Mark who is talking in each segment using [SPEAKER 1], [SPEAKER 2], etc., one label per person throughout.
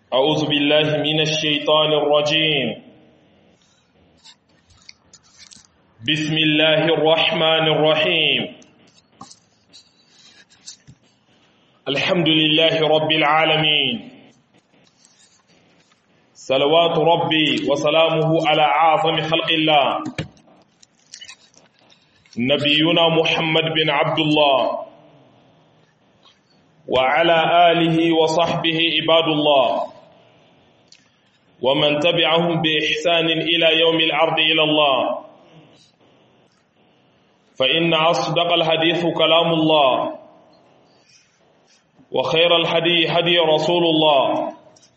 [SPEAKER 1] أعوذ بالله من الشيطان الرجيم بسم الله الرحمن الرحيم الحمد لله رب العالمين صلوات ربي وسلامه على أعظم خلق الله نبينا محمد بن عبد الله وعلى آله وصحبه عباد الله ومن تبعهم بإحسان إلى يوم العرض إلى الله فإن أصدق الحديث كلام الله وخير الحدي هدي رسول الله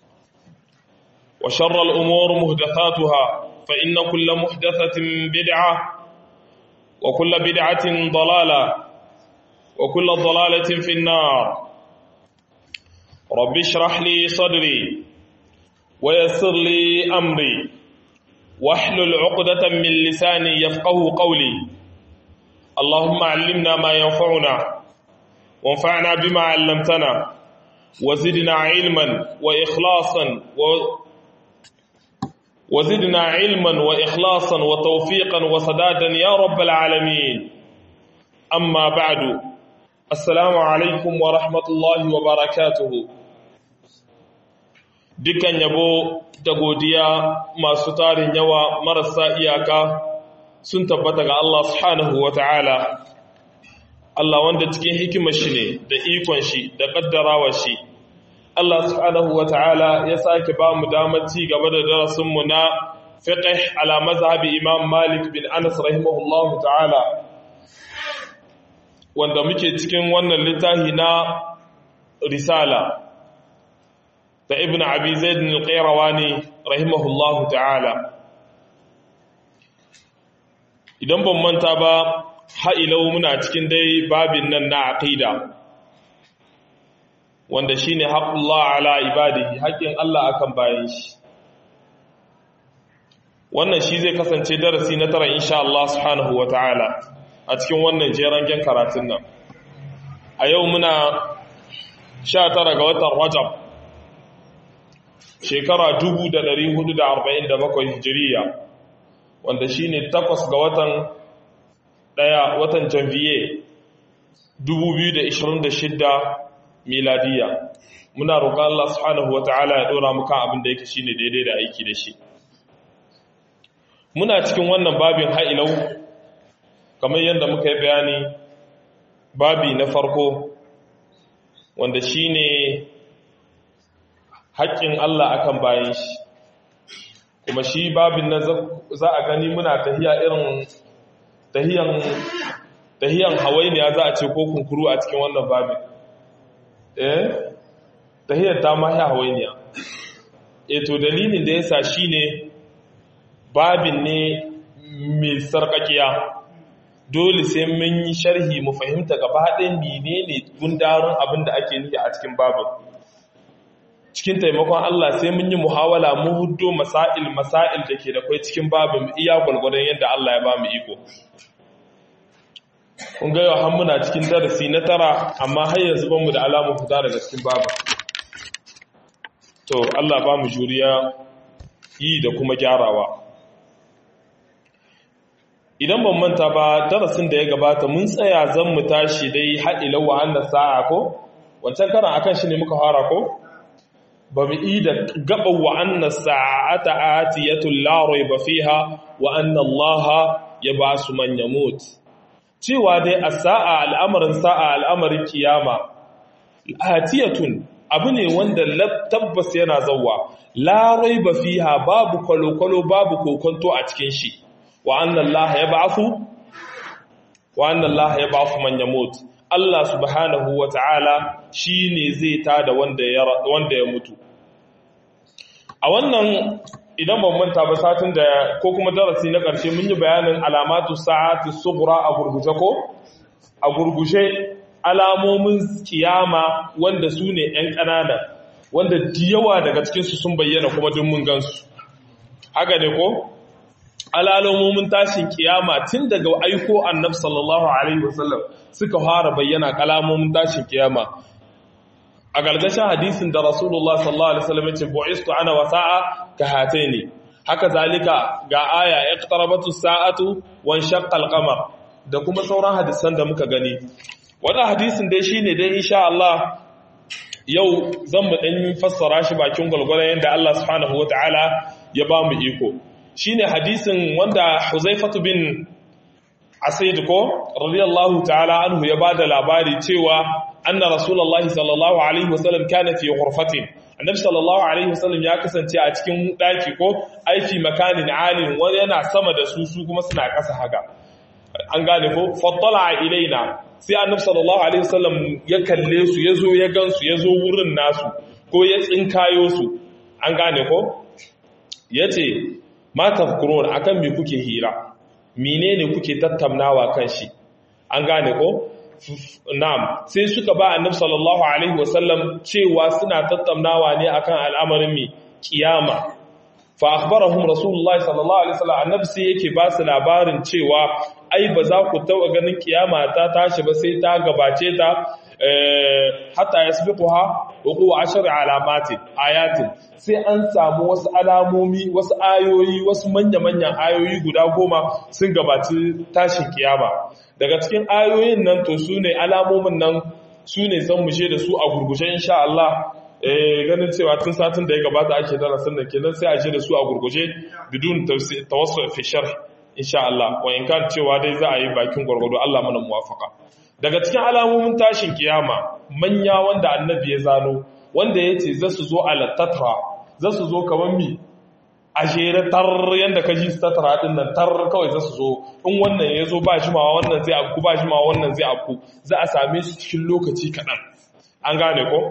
[SPEAKER 1] وشر الأمور مهدثاتها فإن كل محدثة بدعة وكل بدعة ضلالة وكل ضلالة في النار رب اشرح لي صدري ويسر لي أمري واحلل عقدة من لساني يفقه قولي اللهم علمنا ما ينفعنا وانفعنا بما علمتنا وزدنا علما وإخلاصا و وزدنا علما وإخلاصا وتوفيقا وسدادا يا رب العالمين أما بعد السلام عليكم ورحمة الله وبركاته dukan yabo da godiya masu tarin yawa marasa iyaka sun tabbata ga Allah subhanahu wa ta'ala Allah wanda cikin hikimar shi ne da ikon shi da ƙaddarawa shi Allah subhanahu wa ta'ala ya sake ba mu damar ci gaba da darasinmu na fiqh ala mazhabi Imam Malik bin Anas rahimahullahu ta'ala wanda muke cikin wannan littafi na risala da ibn abi zaid al-qayrawani rahimahullahu ta'ala idan ban manta ba ha'ilau muna cikin dai babin nan na aqida wanda shine haqqullah ala ibadihi haƙin Allah akan bayan shi wannan shi zai kasance darasi na tara insha Allah subhanahu wata'ala a cikin wannan jerangen karatun nan a yau muna 19 ga watan Rajab shekara 1447 hijiriya wanda shi ne takwas ga watan ɗaya watan janvier 2026 miladiya muna roƙon Allah subhanahu wata'ala ya ɗora muka abin da yake shine daidai da aiki da shi muna cikin wannan babin ha'ilau kamar yadda muka yi bayani babi na farko wanda shine haƙƙin Allah akan bayan shi kuma shi babin nan za a gani muna tahiya irin tahiyan tahiyan hawainiya za a ce ko kunkuru a cikin wannan babin eh tahiyar ta ma ya hawainiya eh to dalilin da yasa shine babin ne mai sarkakiya dole sai mun yi sharhi mu fahimta gaba ɗayan menene gundarin abin da ake nufi a cikin babin cikin taimakon Allah sai mun yi muhawala mu huddo masail masail da ke da kai cikin babin iya gwalgwadon yadda Allah ya ba mu iko kun ga yau muna cikin darasi na tara amma har yanzu ban mu da alamun fita daga cikin babin to Allah ba mu juriya yi da kuma gyarawa idan ban manta ba darasin da ya gabata mun tsaya zan mu tashi dai haɗilan wa'annan sa'a ko wancan karan akan shi ne muka fara ko ba mu yi da gaban wa'annan sa'ata atiyatun larai ba fi ha wa'annan Allah ya ba su manya mut. Cewa dai a sa'a al'amarin sa'a al'amarin kiyama, atiyatun abu ne wanda tabbas yana zauwa, larai ba fi ha babu kwalo-kwalo babu kokonto a cikin shi, wa'annan Allah ya ba su? Wa'annan Allah ya ba su manya mut. Allah subhanahu wa ta'ala shi ne zai tada wanda ya mutu. A wannan idan ban manta ba satin da ko kuma darasi na ƙarshe mun yi bayanin alamatu sa'ati sughra a gurguje ko? A gurguje alamomin kiyama wanda su ne ‘yan ƙanana, wanda yawa daga cikinsu sun bayyana kuma duk mun gansu. Haka ne ko? Alalomomin tashin kiyama tun daga aiko annab sallallahu Alaihi wasallam suka fara bayyana kalamomin tashin kiyama a galgashin hadisin da rasulullah sallallahu alaihi wasallam ya ce bu'istu ana wa sa'a ka hataini haka zalika ga aya iqtarabatu sa'atu wan shaqqa al-qamar da kuma sauran hadisan da muka gani wannan hadisin dai shine dai insha Allah yau zan mu dan fassara shi bakin gulgulan yanda Allah subhanahu wataala ya ba mu iko shine hadisin wanda Huzaifatu bin Asaid ko radiyallahu ta'ala anhu ya bada labari cewa anna rasulullahi sallallahu alaihi wasallam kana fi ghurfatin annabi sallallahu alaihi wasallam ya kasance a cikin daki ko aiki makanin alin wani yana sama da su su kuma suna kasa haka an gane ko fattala ilaina sai annabi sallallahu alaihi wasallam ya kalle su yazo ya gansu yazo wurin nasu ko ya tsinkayo su an gane ko yace ma tafkurun akan me kuke hira menene kuke tattaunawa kan shi an gane ko na'am sai suka ba annabi sallallahu alaihi wasallam cewa suna tattaunawa ne akan al'amarin mi kiyama fa akhbarahum rasulullahi sallallahu alaihi wasallam annabi sai yake ba su labarin cewa ai ba za ku taba ganin kiyama ta tashi ba sai ta gabace ta hatta yasbiquha wuqu ashar alamatin ayatin sai an samu wasu alamomi wasu ayoyi wasu manya-manyan ayoyi guda goma sun gabaci tashin kiyama daga cikin ayoyin nan to su ne alamomin nan su ne zan mushe da su a gurgushe insha Allah ganin cewa tun satin da ya gabata ake darasin da kenan sai a je da su a gurguje bidun tawassul fi sharh insha Allah wa in kan cewa dai za a yi bakin gurgudu Allah mana muwafaka daga cikin alamomin tashin kiyama manya wanda annabi ya zano wanda yace za su zo a lattatra za su zo kamar mi a jere tar yadda ka ji tattara din nan tar kawai za su zo in wannan ya zo ba jimawa wannan zai afku ba jimawa wannan zai afku za a same su cikin lokaci kaɗan an gane ko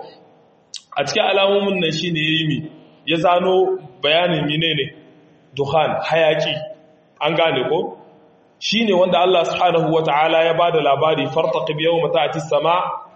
[SPEAKER 1] a cikin alamomin nan shi ne ya yi mi ya zano bayanin mine ne duhan hayaki an gane ko shi ne wanda Allah subhanahu wa ta'ala ya ba da labari fartaƙi biyau mata a sama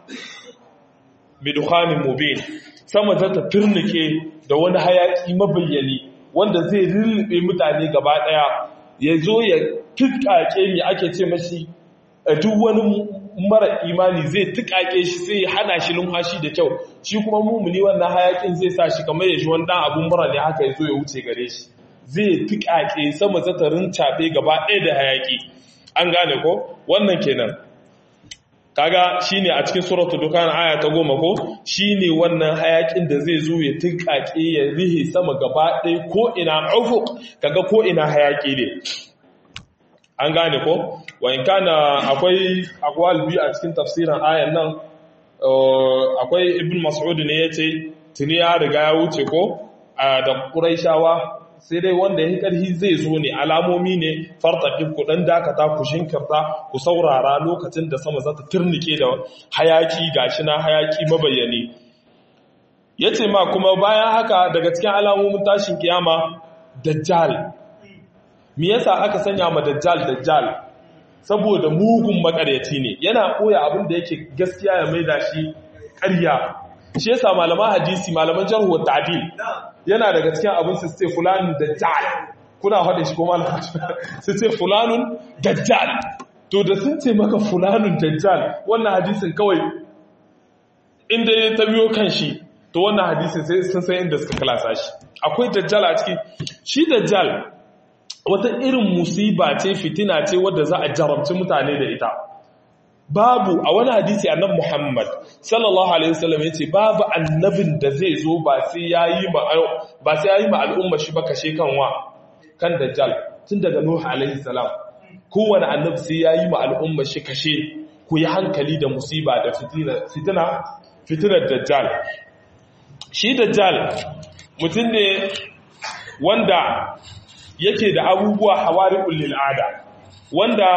[SPEAKER 1] bi duhanin mubin sama ta ta turnike da wani hayaki mabayyani wanda zai lullube mutane gaba daya ya zo ya tukake mi ake ce mashi duk wani mara imani zai tukake shi sai ya hana shi numfashi da kyau shi kuma mumuni wannan hayakin zai sa shi kamar ya shi wani dan abun mura ne haka ya zo ya wuce gare shi zai tukake sama zatarin caɓe gaba ɗaya da hayaki an gane ko wannan kenan kaga shine a cikin suratul dukan aya ta goma ko shine wannan hayakin da zai zo ya tinkake ya rihe sama gaba ɗaya ko ina ufuq kaga ko ina hayaki ne an gane ko wa in kana akwai aqwal bi a cikin tafsirin ayan nan akwai ibn mas'ud ne yace tuni ya riga ya wuce ko da quraishawa sai dai wanda ya karhi zai zo ne alamomi ne fartaƙin ku ɗan dakata ku shinkirta ku saurara lokacin da sama za ta turnike da hayaki gashi na hayaki mabayyane ya ce ma kuma bayan haka daga cikin alamomin tashin kiyama dajjal me yasa aka sanya ma dajjal dajjal saboda mugun makaryaci ne yana koya abin da yake gaskiya ya maida shi ƙarya shi yasa malaman hadisi malaman jarhu wa ta'dil yana daga cikin abin su ce fulanun dajjal kuna haɗe shi kuma su ce fulanun dajjal to da sun ce maka fulanun dajjal wannan hadisin kawai inda ya ta biyo kan shi to wannan hadisin sai sun san inda suka kalasa shi akwai dajjal a ciki shi dajjal wata irin musiba ce fitina ce wadda za a jarabci mutane da ita babu a wani hadisi annab Muhammad sallallahu alaihi wasallam yace babu annabin da zai zo ba sai yayi ma ba sai yayi ma al'umma shi ba kashe kanwa kan dajjal tun daga nuh alaihi salam kowane annabi sai yayi ma al'umma shi kashe ku yi hankali da musiba da fitina fitina fitinar dajjal shi dajjal mutum ne wanda yake da abubuwa hawari'ul lil ada wanda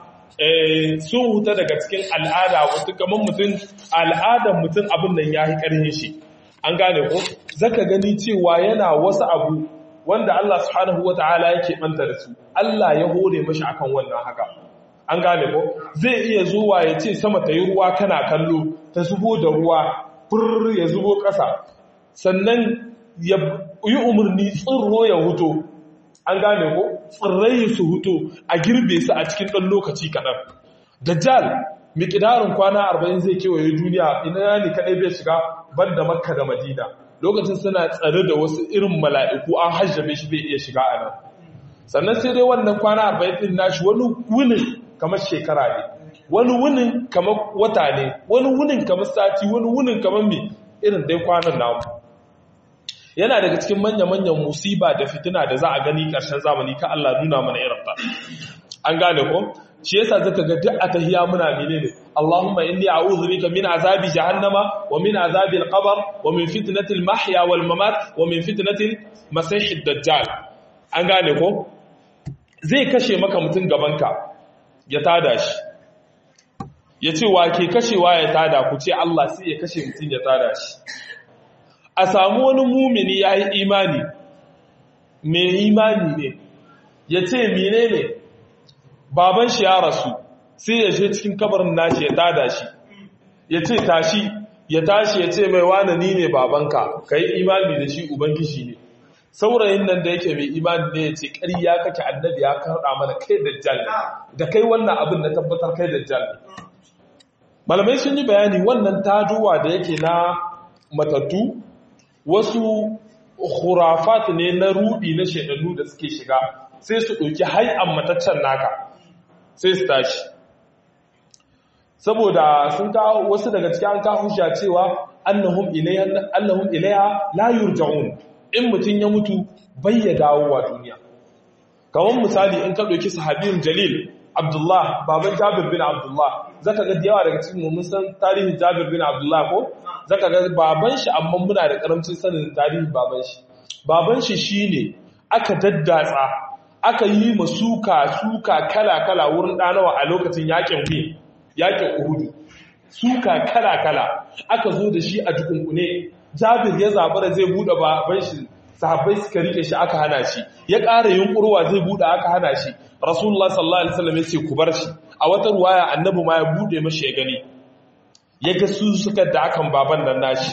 [SPEAKER 1] sun huta daga cikin al'ada wasu kamar mutum al'adar mutum abin nan ya yi ƙarhe shi an gane ko zaka gani cewa yana wasu abu wanda Allah subhanahu wa ta'ala yake ɓanta da su Allah ya hore mashi akan wannan haka an gane ko zai iya zuwa ya ce sama ta yi ruwa kana kallo ta zubo da ruwa fur ya zubo ƙasa sannan ya yi umarni tsirro ya huto an gane ko tsirrai su hutu a girbe su a cikin ɗan lokaci kaɗan dajjal miƙidarin kwana arba'in zai kewaye duniya ina ne kaɗai bai shiga ban da makka da madina lokacin suna tsare da wasu irin mala'iku an hajjabe shi bai iya shiga a nan sannan sai dai wannan kwana arba'in ɗin nashi wani wunin kamar shekara ne wani wunin kamar wata ne wani wunin kamar sati wani wunin kamar mai irin dai kwanan namu yana daga cikin manya-manyan musiba da fitina da za a gani ƙarshen zamani ka Allah nuna mana irin ta an gane ko shi yasa zaka ga duk atahiya muna menene Allahumma inni a'udhu bika min azabi jahannama wa min azabi al-qabr wa min fitnati al-mahya wal mamat wa min fitnati al-masih ad-dajjal an gane ko zai kashe maka mutun gabanka ya tada shi ya ce wa ke kashewa ya tada ku ce Allah sai ya kashe mutun ya tada shi a samu wani mumini ya yi imani mai imani ne ya ce mine ne baban shi ya rasu sai ya je cikin kabarin nashi ya tada shi ya ce tashi ya tashi ya ce mai wane ni ne babanka ka yi imani da shi ubangiji ne saurayin nan da yake mai imani ne ya ce ƙarya kake annabi ya karɗa mana kai dajjal ne da kai wannan abin na tabbatar kai dajjal ne malamai sun yi bayani wannan taduwa da yake na matattu wasu khurafat ne na rudi na shaidannu da suke shiga sai su ɗauki hai'an mataccen naka sai su tashi saboda sun kawo wasu daga cikin an kawo hujja cewa annahum ilayha annahum ilayha la yurja'un in mutun ya mutu bai ya dawo wa duniya kamar misali in ka ɗauki sahabiyun jalil Abdullah baban Jabir bin Abdullah zaka ga yawa daga cikin mun san tarihin Jabir bin Abdullah ko zaka ga baban shi amma muna da karamcin sanin tarihin baban shi baban shi shine aka daddatsa aka yi masuka suka kala kala wurin danawa a lokacin yakin wi yakin Uhud suka kala kala aka zo da shi a dukunkune Jabir ya zabara zai bude baban shi sahabbai suka rike shi aka hana shi ya ƙara yunkurwa zai bude aka hana shi rasulullah sallallahu alaihi wasallam yace ku bar shi a wata ruwaya annabi ma ya bude mashi ya gani ya ga su suka da akan baban nan nashi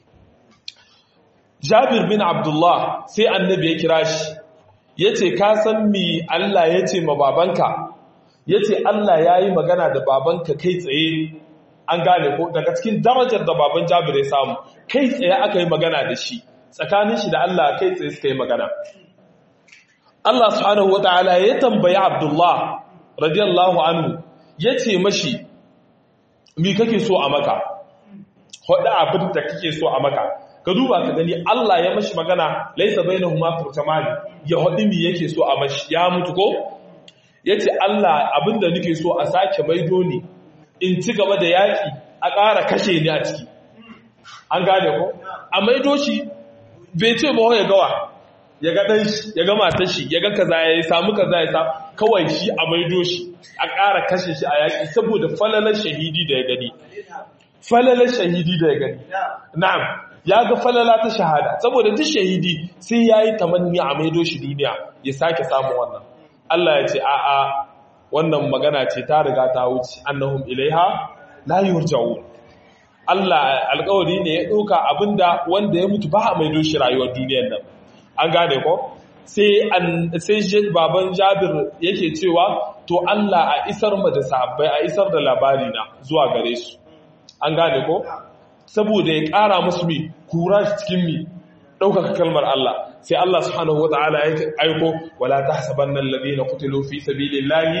[SPEAKER 1] Jabir bin Abdullah sai annabi ya kira shi yace ka san me Allah yace ma babanka yace Allah yayi magana da babanka kai tsaye an gane ko daga cikin darajar da baban Jabir ya samu kai tsaye aka yi magana da shi tsakanin shi da Allah kai tsaye suka yi magana Allah subhanahu wata'ala ya tambayi Abdullah radiyallahu anhu ya ce mashi mi kake so a maka hoda abin da kake so a maka ka duba ka gani Allah ya mashi magana laisa bainahuma turtamani ya hodi mi yake so a mashi ya mutu ko yace Allah abinda nake so a sake maido ni in ci gaba da yaki a ƙara kashe ni a ciki an gane ko a maido shi bai ce ba ya gawa ya ga ɗan shi ya ga matar shi ya ga kaza ya samu kaza ya samu kawai shi a maido shi a ƙara kashe shi a yaƙi saboda falalar shahidi da ya gani falalar shahidi da ya gani na'am ya ga falala ta shahada saboda duk shahidi sai ya yi tamanni a maido shi duniya ya sake samun wannan Allah ya ce a'a wannan magana ce ta riga ta wuce annahum ilaiha la yurja'un Allah alƙawari ne ya ɗauka abinda wanda ya mutu ba a maido shi rayuwar duniyar nan an gane ko sai baban jabir yake cewa to Allah a isar mu da sahabbai a isar da labari na zuwa gare su an gane ko saboda ya ƙara musu mi kura cikin mi ɗaukaka kalmar Allah sai Allah subhanahu wata'ala ya aiko wala tahsabanna alladhina qutilu fi sabilillahi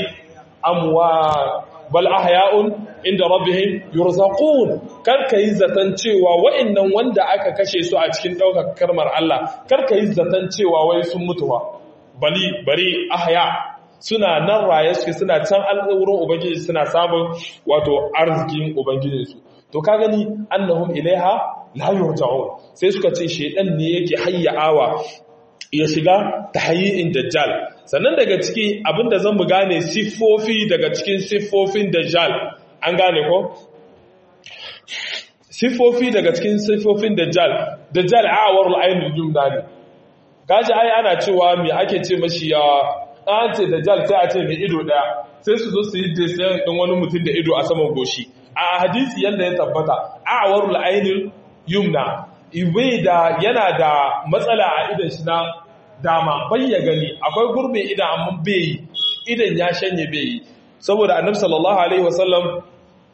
[SPEAKER 1] amwa bal ahya'un inda rabbihim yurzaqun karka yi zaton cewa wa'annan wanda aka kashe su a cikin daukar karmar Allah karka yi zaton cewa wai sun mutuwa bali bari ahya suna nan raye suke suna can al'urin ubangiji suna samun wato arzikin ubangijin su to ka gani annahum ilaiha la yurja'un sai suka ce shedan ne yake hayyawa ya shiga tahayyin dajjal sannan daga ciki abinda zan mu gane siffofi daga cikin siffofin dajjal an gane ko siffofi daga cikin siffofin dajjal dajjal awarul ainul jumla ne gaji ai ana cewa me ake ce mashi ya an ce dajjal sai a ce mai ido daya sai su zo su yi desayin din wani mutum da ido a saman goshi a hadisi yanda ya tabbata awarul ainul yumna ibai da yana da matsala a idan shi na dama bai ya gani akwai gurbin idan amma bai yi idan ya shanye bai yi saboda annabi sallallahu alaihi wasallam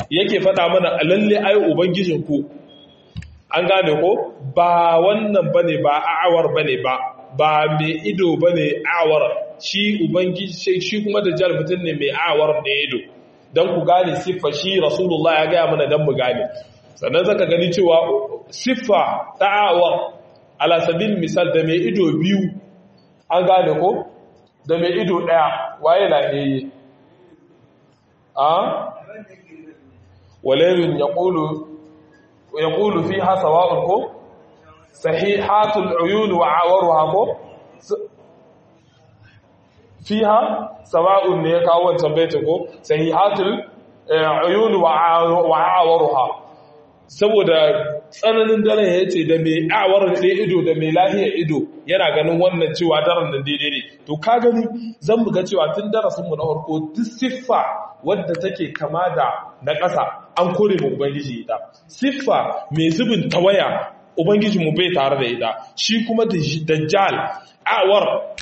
[SPEAKER 1] yake faɗa mana lalle ai ubangijinku an gane ko ba wannan bane ba a'awar bane ba ba mai ido bane a'awar shi ubangiji shi kuma dajjal mutum ne mai a'awar da ido dan ku gane siffa shi rasulullah ya gaya mana dan mu gane sannan zaka gani cewa siffa ta a'awar ala sabil misal da mai ido biyu an gane ko da mai ido daya waye lahiyayye a walayin yaqulu يقول فيها سواء كو صحيحات العيون وعورها كو فيها سواء ne ya kawo wancan baitin ko sahihatul uyun wa awaruha saboda tsananin daren ya ce da mai awar da ido da mai lahiyar ido yana ganin wannan cewa daren nan daidai ne to ka gani zan buga cewa tun darasinmu na farko duk siffa wadda take kama da na ƙasa an kore mu ubangiji ita siffa mai zubin tawaya ubangiji mu bai tare da ita shi kuma dajjal awar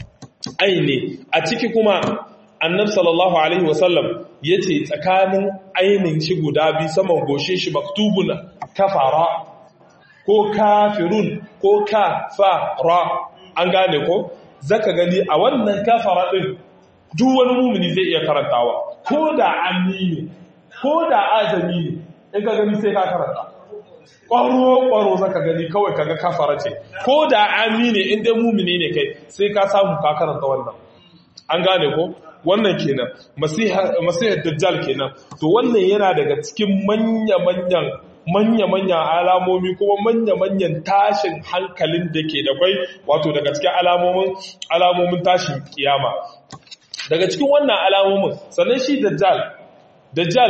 [SPEAKER 1] aini a ciki kuma annab sallallahu alaihi wasallam ya ce tsakanin ainin shi guda biyu saman goshe shi maktubun kafara ko kafirun ko kafara an gane ko zaka gani a wannan kafara din duk wani mumini zai iya karantawa ko da amini ko da azami ne in ka gani sai ka karanta ƙwaro-ƙwaro zaka gani kawai kaga kafara ce ko da amini in dai mumini ne kai sai ka samu ka karanta wannan an gane ko wannan kenan masihar dajjal kenan to wannan yana daga cikin manya-manyan manya-manyan alamomi kuma manya-manyan tashin hankalin da ke da kwai wato daga cikin alamomin alamomin tashin kiyama daga cikin wannan alamomin sannan shi dajjal dajjal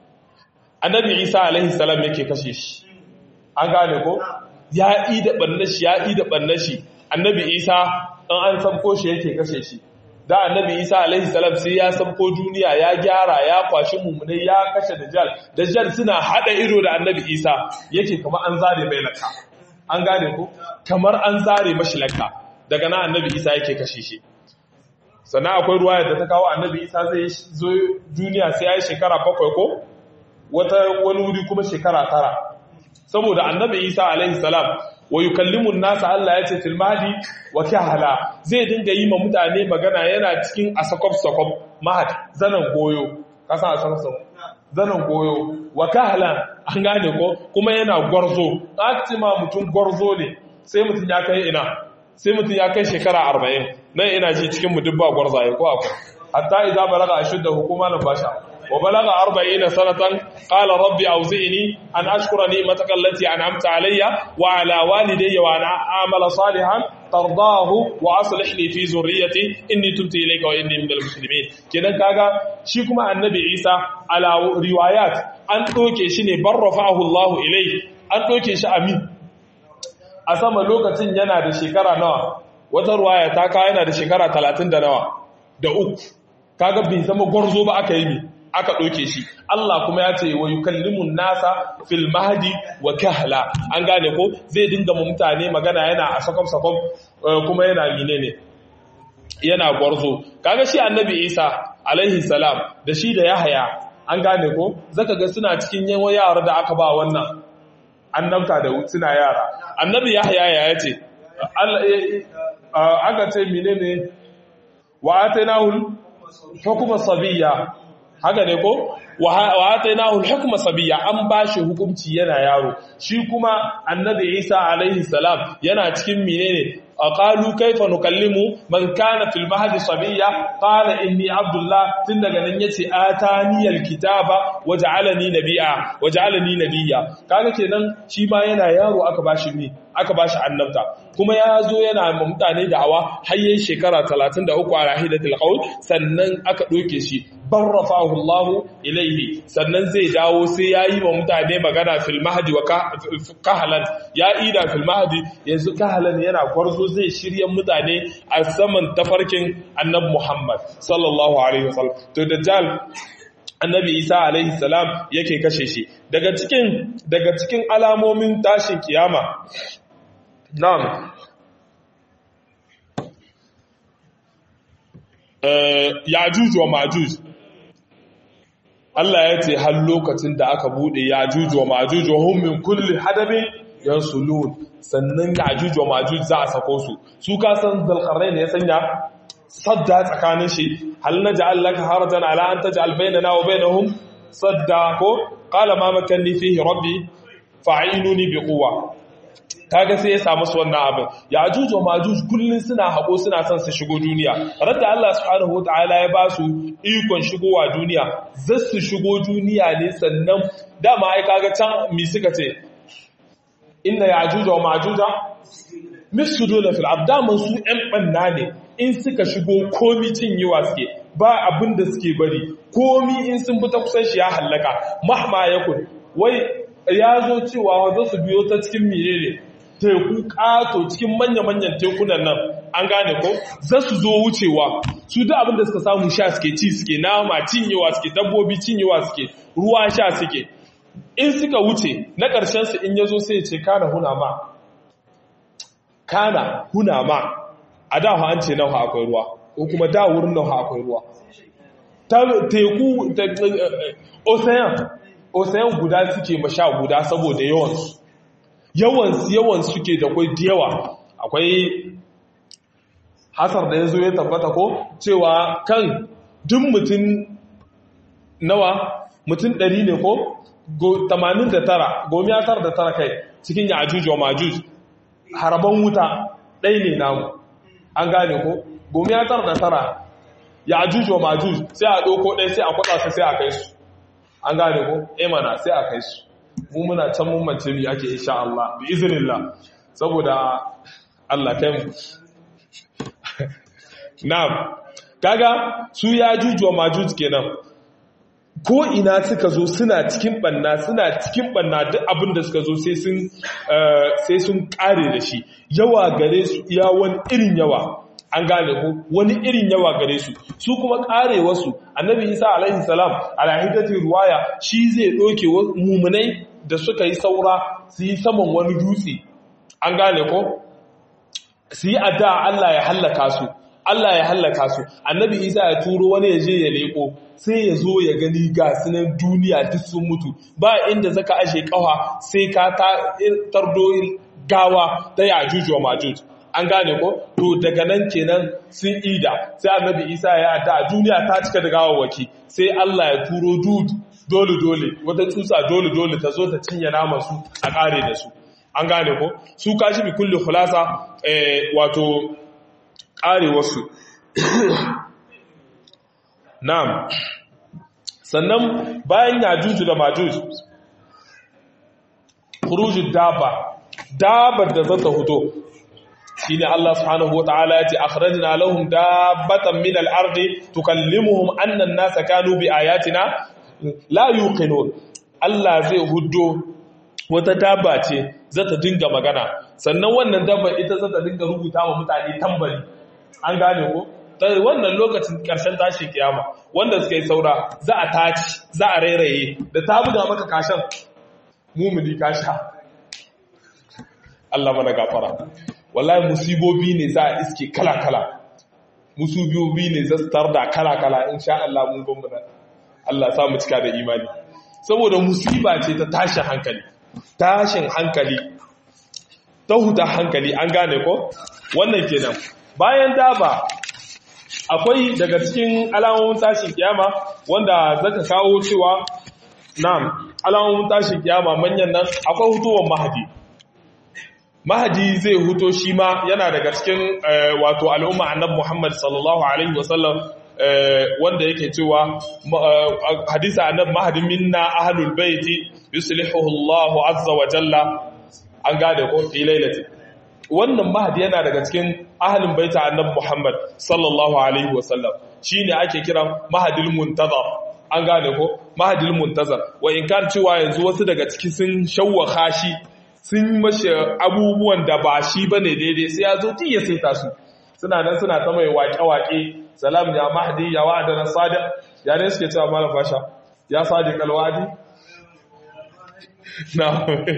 [SPEAKER 1] annabi isa alaihi salam yake kashe shi an gane ko ya yi da ɓannashi ya yi da ɓannashi annabi isa ɗan an sabko shi yake kashe shi da annabi isa alaihi salam sai ya sabko duniya ya gyara ya kwashi mummunai ya kashe dajjal dajjal suna haɗa ido da annabi isa yake kamar an zare mai laka an gane ko kamar an zare mashi laka daga nan annabi isa yake kashe shi sannan akwai ruwa da ta kawo annabi isa zai zo duniya sai ya yi shekara bakwai ko wata wani wuri kuma shekara tara saboda annabi isa alaihi salam wa yukallimu nasa Allah ya ce fil mahdi wa kahala zai dinga yi ma mutane magana yana cikin asakof sakof mahad zanan goyo kasan asakof sakof zanan goyo wa kahala an gane ko kuma yana gwarzo ma mutum gwarzo ne sai mutum ya kai ina sai mutum ya kai shekara 40 nan ina ji cikin mu dubba gwarzaye ko akwai hatta idza balaga ashudda hukuma nan basha وبلغ أربعين سنة قال ربي أوزئني أن أشكر نعمتك التي أنعمت علي وعلى والدي وأن أعمل صالحا ترضاه وأصلح لي في ذريتي إني تبت إليك وإني من المسلمين كده كاغا شيكما النبي عيسى على روايات أن توكي شيني بر رفعه الله إليه أن توكي شأمين أسمى لوكة ينا da shekara nawa wata ruwaya ta kawo yana da shekara talatin da nawa da uku kaga bai zama gwarzo ba aka yi mi aka ɗauke shi Allah kuma ya ce wa yukallimun nasa fil mahdi wa kahla an gane ko zai dinga mu mutane magana yana a sakom sakom kuma yana mine ne yana gwarzo kaga shi annabi Isa alaihi salam da shi da Yahaya an gane ko zaka ga suna cikin yawan yara da aka ba wannan annabta da suna yara annabi Yahaya ya yace aka ce menene wa atainahul hukuma sabiyya haka ne ko wa atainahu al-hukma sabiyya an bashi hukunci yana yaro shi kuma annabi Isa alaihi salam yana cikin menene qalu kayfa nukallimu man kana fil mahdi sabiyya qala inni abdullah tun daga nan yace atani al-kitaba waj'alani nabiyya waj'alani nabiyya kaga kenan shi ma yana yaro aka bashi mi aka bashi annabta kuma ya zo yana ma mutane da'awa har yayin shekara 33 a rahilatul qaul sannan aka doke shi barrafahu Allah ilaihi sannan zai dawo sai yayi wa mutane magana fil mahdi wa kahalan ya ida fil mahdi yanzu kahalan yana gwarzo zai shirye mutane a saman tafarkin annabi Muhammad sallallahu alaihi wasallam to dajjal annabi Isa alaihi salam yake kashe shi daga cikin daga cikin alamomin tashin kiyama na'am eh yajuj wa majuj Allah ya ce har lokacin da aka bude ya juju wa majuju hum min kulli hadabin yansulun sannan ya juju wa majuju za a sako su su ka san zalqarnain ne ya sanya sadda tsakanin shi hal naj'al laka harajan ala an taj'al bainana wa bainahum sadda ko qala ma makanni fihi rabbi fa'inuni bi quwwa kaga sai ya samu su wannan abin ya ajuj wa majuj kullun suna hako suna son su shigo duniya radda Allah subhanahu wataala ya ba su ikon shigowa duniya za su shigo duniya ne sannan dama ai kaga can mi suka ce inna ya ajuj wa majuj misuduna fil abdaman su ɗan banna ne in suka shigo komi cinyewa suke ba abin da suke bari komi in sun bi ta kusan shi ya hallaka mahma yakun wai ya zo cewa za su biyo ta cikin menene teku kato cikin manya-manyan tekunan nan an gane ko za su zo wucewa su da abinda suka samu sha suke ci suke nama cinyewa suke dabbobi cinyewa suke ruwa sha suke in suka wuce na ƙarshen su in yazo sai ce kana huna ma kana huna ma a da an ce nawa akwai ruwa ko kuma da wurin nawa akwai ruwa teku ocean ocean guda suke masha guda saboda yawansu yawansu yawan suke da kwai da yawa akwai hasar da ya zo ya tabbata ko cewa kan duk mutum nawa mutum ɗari ne ko 89 gomi ya tar da tara kai cikin ya ajuj wa majuj haraban wuta ɗai ne namu an gane ko gomi ya tar da tara ya ajuj wa majuj sai a ɗauko ɗai sai a kwaɗa su sai a kai su an gane ko emana sai a kai su mu muna can mun mace mi ake insha Allah bi iznillah saboda Allah kai mu na'am kaga su ya jujuwa majuj kenan ko ina suka zo suna cikin banna suna cikin banna duk abin da suka zo sai sun sai sun kare da shi yawa gare su iya wani irin yawa an gane ko wani irin yawa gare su su kuma kare wasu annabi isa alaihi salam alahidati ruwaya shi zai doke mumunai da suka yi saura su yi saman wani dutse an gane ko su yi adda Allah ya hallaka su Allah ya hallaka su annabi isa ya turo wani ya je ya leko sai ya zo ya gani ga sunan duniya duk sun mutu ba inda zaka ashe kawa sai ka tardo gawa ta yajuj wa majuj an gane ko to daga nan kenan sun ida sai annabi isa ya adda duniya ta cika da gawawaki sai Allah ya turo dud dole dole wata tsutsa dole dole ta zo ta cinye naman su a kare da su an gane ko su kashi bi kulli khulasa wato kare wasu na'am sannan bayan yajuju da majuj khurujud dabba dabbar da zata huto shine Allah subhanahu wataala yace akhrajna lahum dabbatan min al-ardi tukallimuhum anna an-nasa kanu bi ayatina la yuqinun Allah zai huddo wata dabba ce zata dinga magana sannan wannan dabba ita zata dinga rubuta wa mutane tambari an gane ko wannan lokacin karshen tashi kiyama wanda suka yi saura za a taci za a rairaye da ta buga maka kashan mumuni kasha Allah mana gafara wallahi musibobi ne za a iske kala-kala musibobi ne za su tarda kala-kala insha Allah mun gwamnati Allah sa mu cika da imani saboda musiba ce ta tashin hankali tashin hankali ta huta hankali an gane ko wannan kenan bayan daba akwai daga cikin alamomin tashin kiyama wanda zaka kawo cewa na'am alamomin tashin kiyama manyan nan akwai hutuwar mahadi mahadi zai huto shi ma yana daga cikin wato al'umma annabi Muhammad sallallahu alaihi wasallam wanda yake cewa hadisa annab mahadin minna ahlul baiti yuslihuhu Allah azza wa jalla an gane ko fi lailati wannan mahadi yana daga cikin ahlul baiti annab Muhammad sallallahu alaihi wa sallam shine ake kira mahadil muntazar an gane ko mahadil muntazar wa in kan cewa yanzu wasu daga ciki sun shawwaka shi sun mashi abubuwan da ba shi bane daidai sai ya zo tun ya saita su suna nan suna ta mai waƙe-waƙe salam ya mahdi ya wa'ada na sadiq ya ne suke cewa malam fasha ya sadiq alwadi na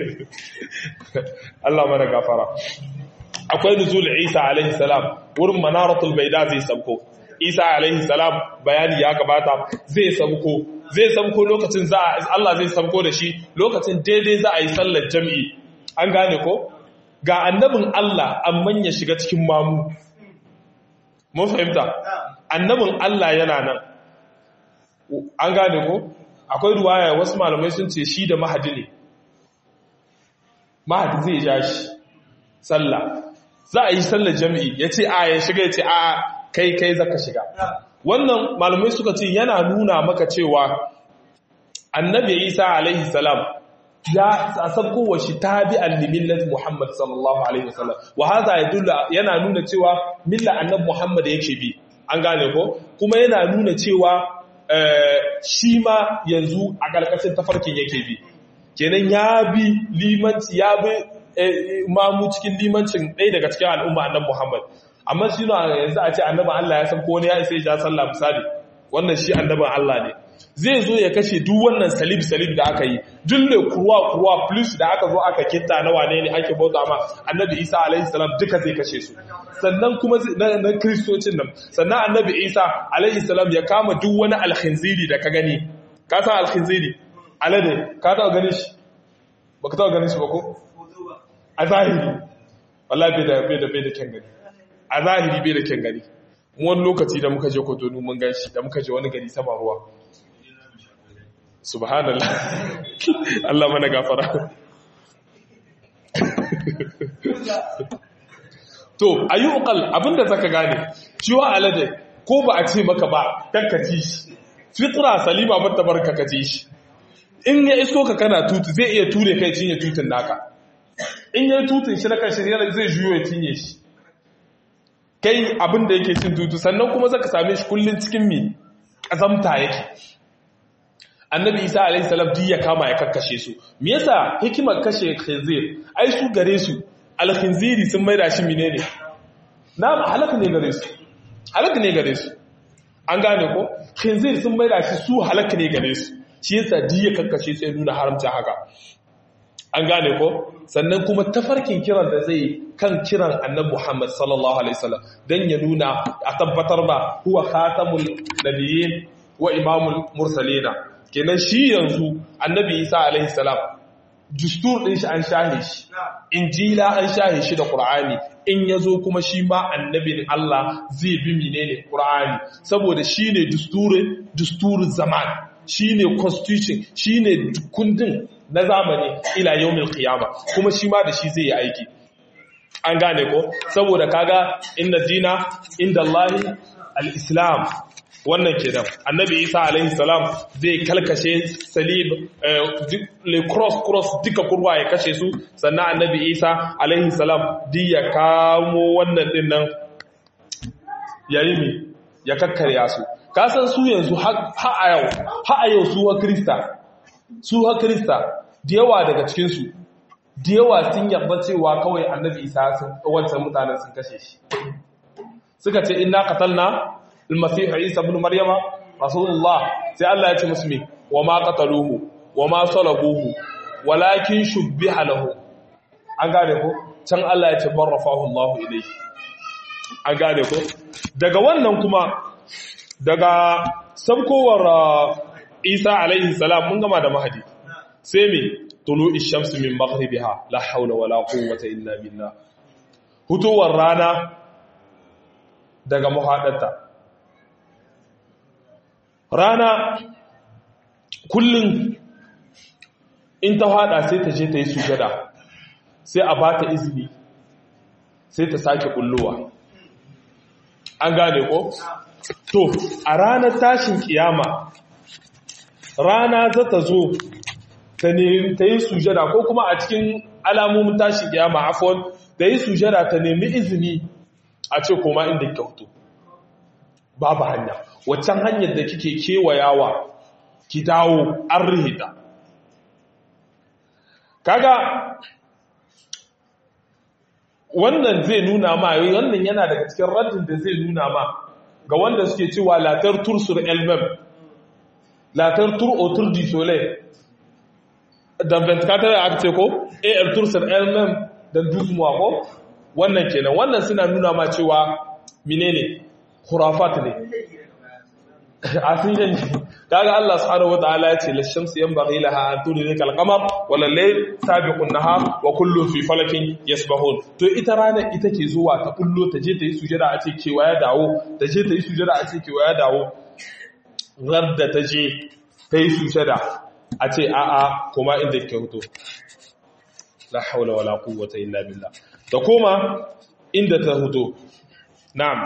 [SPEAKER 1] Allah mana gafara akwai nuzul Isa alaihi salam wurin manaratul baida zai sabko Isa alaihi salam bayani ya gabata zai sabko zai sabko lokacin za Allah zai sabko da shi lokacin daidai za a yi sallar jami'i an gane ko ga annabin Allah amman ya shiga cikin mamu mun fahimta annabin Allah yana nan an gane ko akwai ruwaya wasu malamai sun ce shi da mahadi ne mahadi zai ja shi sallah za a yi sallar jami'i ya ce a ya shiga ya ce a kai kai zaka shiga wannan malamai suka ce yana nuna maka cewa annabi isa alaihi salam ya sabko wa shi tabi'an li millati muhammad sallallahu alaihi wasallam wa hadha yadullu yana nuna cewa milla annabi muhammad yake bi an gane ko kuma yana nuna cewa shi ma yanzu a ƙarƙashin tafarkin yake bi kenan ya bi limanci ya bi mamu cikin limancin ɗaya daga cikin al'umma annabi muhammad amma shi na yanzu a ce annabin Allah ya san ko wani ya isa ya ja sallah misali wannan shi annabin Allah ne zai zo ya kashe duk wannan salib salib da aka yi dulle kurwa kurwa plus da aka zo aka kitta na wane ne ake bauta ma annabi Isa alaihi salam duka zai kashe su sannan kuma na kristocin nan sannan annabi Isa alaihi salam ya kama duk wani alkhinziri da ka gani ka san alkhinziri alade ka taɓa ganin shi baka taɓa ganin shi ba ko a zahiri wallahi bai da bai da bai da kyan gani a zahiri bai da kyan gani wani lokaci da muka je kotonu mun gan shi da muka je wani gari sama ruwa subhanallah Allah mana gafara to ayyuqal abinda zaka gane ciwa alade ko ba a ce maka ba kankaci shi fitra salima bata barka kaci shi in ya isko ka kana tutu zai iya ture kai cinye tutun naka in ya tutun shi na kan shi zai juyo ya cinye shi kai abin da yake cin tutu sannan kuma zaka same shi kullun cikin mi kazamta yake annabi isa alayhi salam duk ya kama ya kakkashe su me yasa hikimar kashe khinzir ai su gare su al-khinziri sun maida shi menene na halaka ne gare su halaka ne gare su an gane ko khinzir sun maida shi su halaka ne gare su shi yasa duk ya kakkashe su ya nuna haramta haka an gane ko sannan kuma tafarkin kiran da zai kan kiran annabi Muhammad sallallahu alaihi wasallam dan ya nuna a tabbatar ba huwa khatamul nabiyyin wa imamul mursalina kenan shi yanzu annabi Isa alaihi salam dustur din shi an shahe shi injila an shahe shi da qur'ani in yazo kuma shi ma annabin Allah zai bi menene qur'ani saboda shine dusturin dusturin zaman shine constitution shine kundin na zamani ila yawmin qiyama kuma shi ma da shi zai yi aiki an gane ko saboda kaga inna dina inda Allahi al-islam wannan kenan annabi isa alaihi salam zai kalkashe salib le cross cross duka kurwa ya kashe su sannan annabi isa alaihi salam di ya kamo wannan din nan yayi mi ya kakkarya su kasan su yanzu ha a yau ha a yau su wa krista su ha krista da yawa daga cikinsu da yawa sun yarda cewa kawai annabi isa wancan mutanen sun kashe shi suka ce inna qatalna al-masih isa ibn maryama rasulullah sai Allah ya ce musu me wa ma qataluhu wa ma salabuhu walakin shubbiha lahu an gane ko can Allah ya ce barrafahu Allah ilayhi an gane ko daga wannan kuma daga sabkowar Isa alaihi salam mun gama da mahadi sai me tulu ishamsu min maghribiha la hawla wala quwwata illa billah hutuwar rana daga muhaddarta rana kullum in ta hada sai ta je ta yi sujada sai a bata izini sai ta sake kullowa an gane ko to a ranar tashin kiyama rana za ta zo ta yi sujada ko kuma a cikin alamomin tashin kiyama afon ta yi sujada ta nemi izini a ce koma inda kyautu babu hanya waccan hanyar da kike kewayawa ki dawo an rihita kaga wannan zai nuna ma wannan yana daga cikin raddin da zai nuna ma ga wanda suke cewa latar tur sur elmem latar tur otur di soleil dan 24 aka ce ko ar tur sur elmem dan 12 mois ko wannan kenan wannan suna nuna ma cewa menene khurafat ne a sun yanki kaga Allah subhanahu wataala ya ce lashamsu yanbaghi laha an tudrika al-qamar wal layl sabiqun nahar wa kullu fi falakin yasbahun to ita rana ita ke zuwa ta kullo ta je ta yi sujada a ce kewa ya dawo ta je ta yi sujada a ce kewa ya dawo radda ta je ta yi sujada a ce a'a kuma inda ke hoto la haula wala quwwata illa billah ta koma inda ta hoto na'am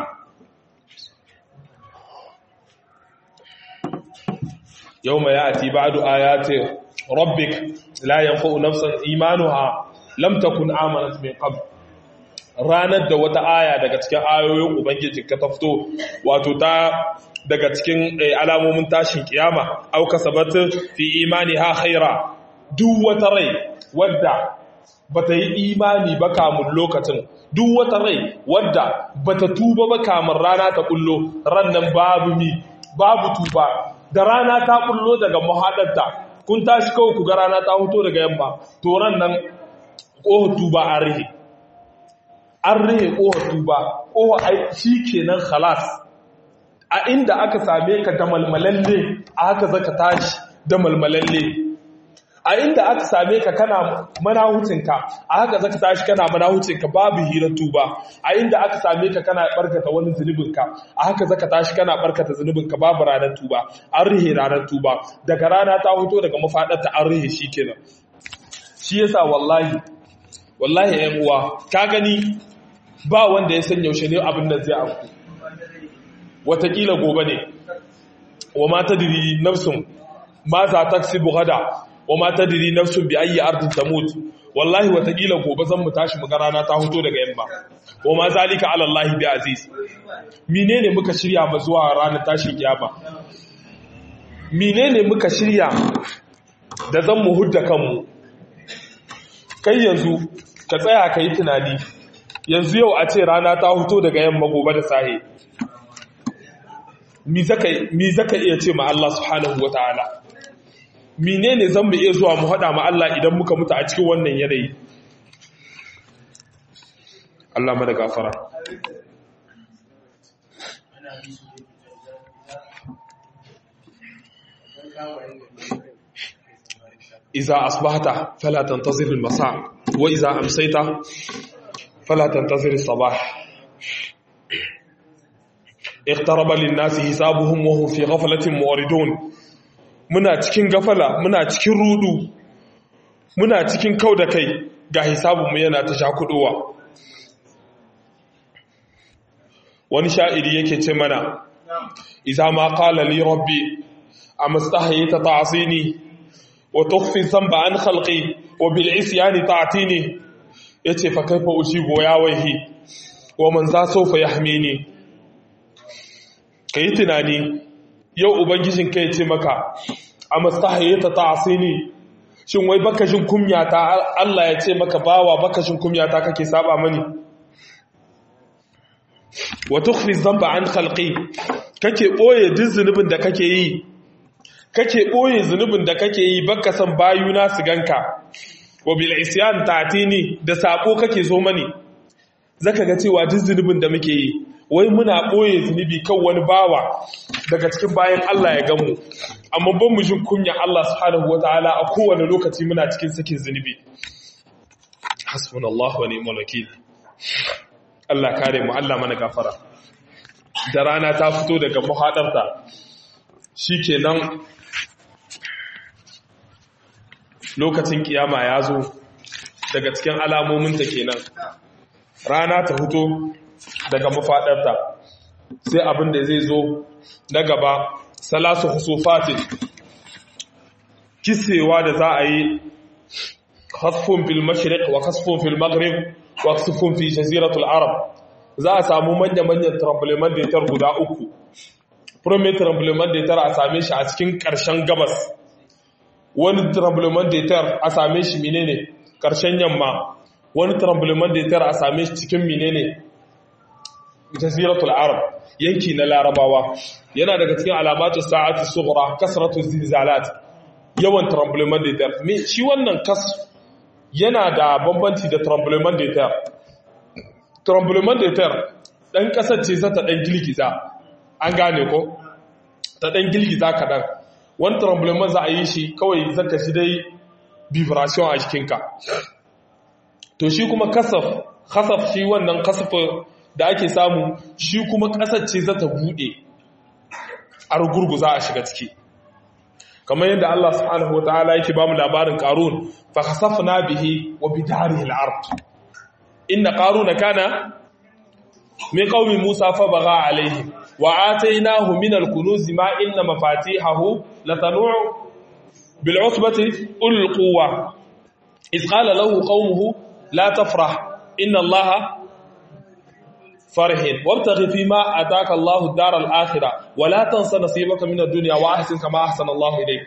[SPEAKER 1] يوم يأتي بعد آيات ربك لا ينفع نفسا إيمانها لم تكن آمنت من قبل ranar da wata aya daga cikin ayoyin ubangiji ka tafto wato ta daga cikin alamomin tashin kiyama au kasabat fi imani ha khaira duk wata rai wadda bata yi imani ba kamun lokacin duk wata rai wadda bata tuba ba kamun rana ta kullo rannan babu mi babu tuba da rana ta kullo daga muhadarta kun tashi kawai ku ga rana ta huto daga yamma to ran nan ƙohon tuba an rihe an rihe ƙohon tuba ƙohon ai shi kenan khalas a inda aka same ka da malmalalle a haka zaka tashi da malmalalle a inda aka same ka kana manahucinka a haka zaka tashi kana manahucinka babu hirar tuba a inda aka same ka kana barkata wani zunubinka a haka zaka tashi kana barkata zunubinka babu ranar tuba an rihe ranar tuba daga rana ta hoto daga mafadarta an rihe shi kenan shi yasa wallahi wallahi ƴan uwa ka gani ba wanda ya san yaushe ne abin da zai afku watakila gobe ne wa ma tadri nafsun ma za taksibu gada wa ma tadri nafsun bi ayi ardin tamut wallahi watakila gobe zan mu tashi mu ga rana ta hoto daga yamma wa ma zalika ala allah bi aziz menene muka shirya ma zuwa ranar tashin kiyama menene muka shirya da zan mu hudda kanmu kai yanzu ka tsaya ka yi tunani yanzu yau a ce rana ta hoto daga yamma gobe da sahe mi zaka iya ce ma Allah subhanahu wa ta'ala menene zan mu iya zuwa mu haɗa ma Allah idan muka mutu a cikin wannan yanayi Allah mana gafara iza asbahta fala tantazir al-masa wa iza amsayta fala tantazir as-sabah iqtaraba lin-nasi hisabuhum wa hum fi ghaflatin mu'ridun muna cikin gafala muna cikin rudu muna cikin kau da kai ga hisabinmu yana ta shakudowa wani sha'iri yake ce mana iza ma qala li rabbi amastahayta ta'sini wa tukhfi dhanba an khalqi wa bil isyani ta'tini yace fa kaifa ujibu ya waihi wa man za sawfa yahmini kai tunani yau ubangijin kai ce maka a mastahayyata ta asini shin wai bakashin kumyata Allah ya ce maka bawa bakashin kumyata kake saba mani wa tukhfi dhanba an khalqi kake boye duk zunubin da kake yi kake boye zunubin da kake yi baka san bayuna su ganka wa bil isyan ta'tini da sako kake zo mani zaka ga cewa duk zunubin da muke yi wai muna ɓoye zunubi kan wani bawa daga cikin bayan Allah ya gamu amma ban mu jin kunya Allah subhanahu wataala a kowane lokaci muna cikin sakin zunubi hasbunallahu wa ni'mal wakil Allah kare mu Allah mana gafara da rana ta fito daga muhadarta shikenan lokacin kiyama ya zo daga cikin alamomin ta kenan rana ta fito daga mafaɗarta sai abin da zai zo na gaba salasu husufatin kisewa da za a yi hasfun fil mashriq wa kasfun fil maghrib wa kasfun fi jaziratul arab za a samu manya-manyan tremblement da guda uku premier tremblement da a same shi a cikin ƙarshen gabas wani tremblement da a same shi menene ƙarshen yamma wani tremblement da a same shi cikin menene jaziratul arab yanki na larabawa yana daga cikin alamatu sa'ati sughra kasratu zilzalat yawan tremblement de terre me shi wannan kas yana da bambanci da tremblement de terre tremblement de terre dan kasar ce za ta dan girgiza an gane ko ta dan girgiza kadan wani tremblement za a yi shi kawai zaka shi dai vibration a jikinka to shi kuma kasaf kasaf shi wannan kasaf da ake samu shi kuma kasar ce za ta bude a rugurgu za a shiga ciki kamar yadda Allah subhanahu wataala yake bamu labarin qarun fa khasafna bihi wa bidarihi al-ard inna qaruna kana min qaumi musa fa bagha alayhi wa atainahu min al-kunuz ma inna mafatihahu latanu bil usbati ul quwwa iz qala lahu qaumuhu la tafrah inna allaha فرح وابتغ فيما اتاك الله الدار الاخره ولا تنس نصيبك من الدنيا واحسن كما احسن الله اليك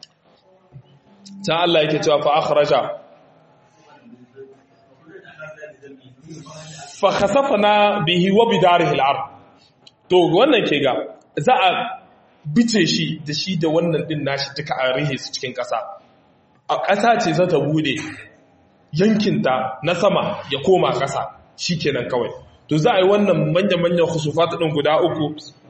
[SPEAKER 1] ta Allah yake cewa fa akhraja fa khasafna bihi wa bidarihi al-ard to wannan ke ga za a bice shi da shi da wannan din nashi duka a rihe su cikin ƙasa a ƙasa ce za ta bude yankinta na sama ya koma ƙasa shikenan kawai to za a yi wannan manya-manyan husufata ɗin guda uku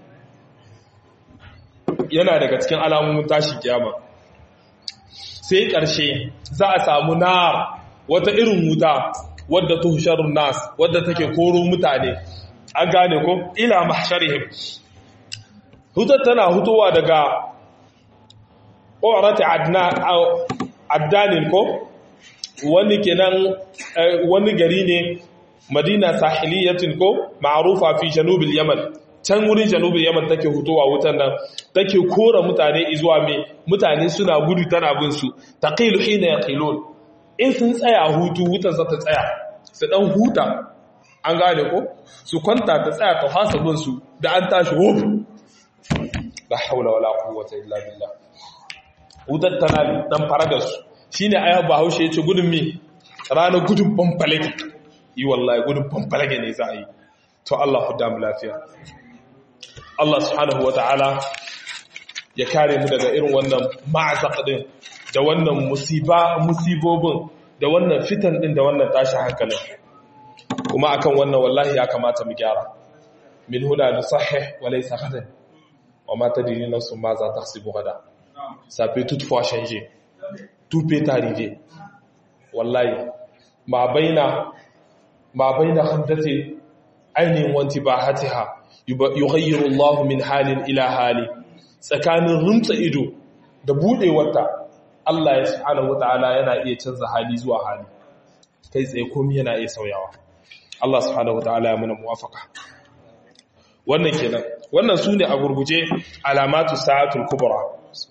[SPEAKER 1] yana daga cikin alamomin tashi kiyama sai ƙarshe za a samu na wata irin wuta wadda tuhsharun nas wadda take koro mutane an gane ko ila mahsharihim hutar tana hutowa daga ƙorata addanin ko wani kenan wani gari ne madina sahiliyatin ko ma'rufa fi janubil yaman can wurin janubil yaman take hutowa wutan nan take kora mutane zuwa me mutane suna gudu tana bin su taqilu hina yaqilun in sun tsaya hutu wutan za ta tsaya su dan huta an gane ko su kwanta ta tsaya ta hasa bin su da an tashi wuf la haula wala quwwata illa billah wutar tana dan faragar su shine ayat bahaushe yace gudun mi ranar gudun bambalaki yi wallahi gudun fanfalage ne za a yi to Allah ku damu lafiya Allah subhanahu wa ta'ala ya kare mu daga irin wannan ma'azaq din da wannan musiba musibobin da wannan fitan din da wannan tashin hankalin kuma akan wannan wallahi ya kamata mu gyara min huna nusahih wa laysa ghadan wa ma tadri nafsun ma za tahsibu gada ça peut toutefois changer tout peut arriver wallahi ma baina ما بين خمدة عين وانتباهتها يغير الله من حال إلى حال tsakanin rumtsa ido da budewarta Allah ya subhanahu wataala yana iya canza hali zuwa hali kai tsaye komai yana iya sauyawa Allah subhanahu wataala ya muna muwafaka wannan kenan wannan sune a gurguje alamatu sa'atul kubra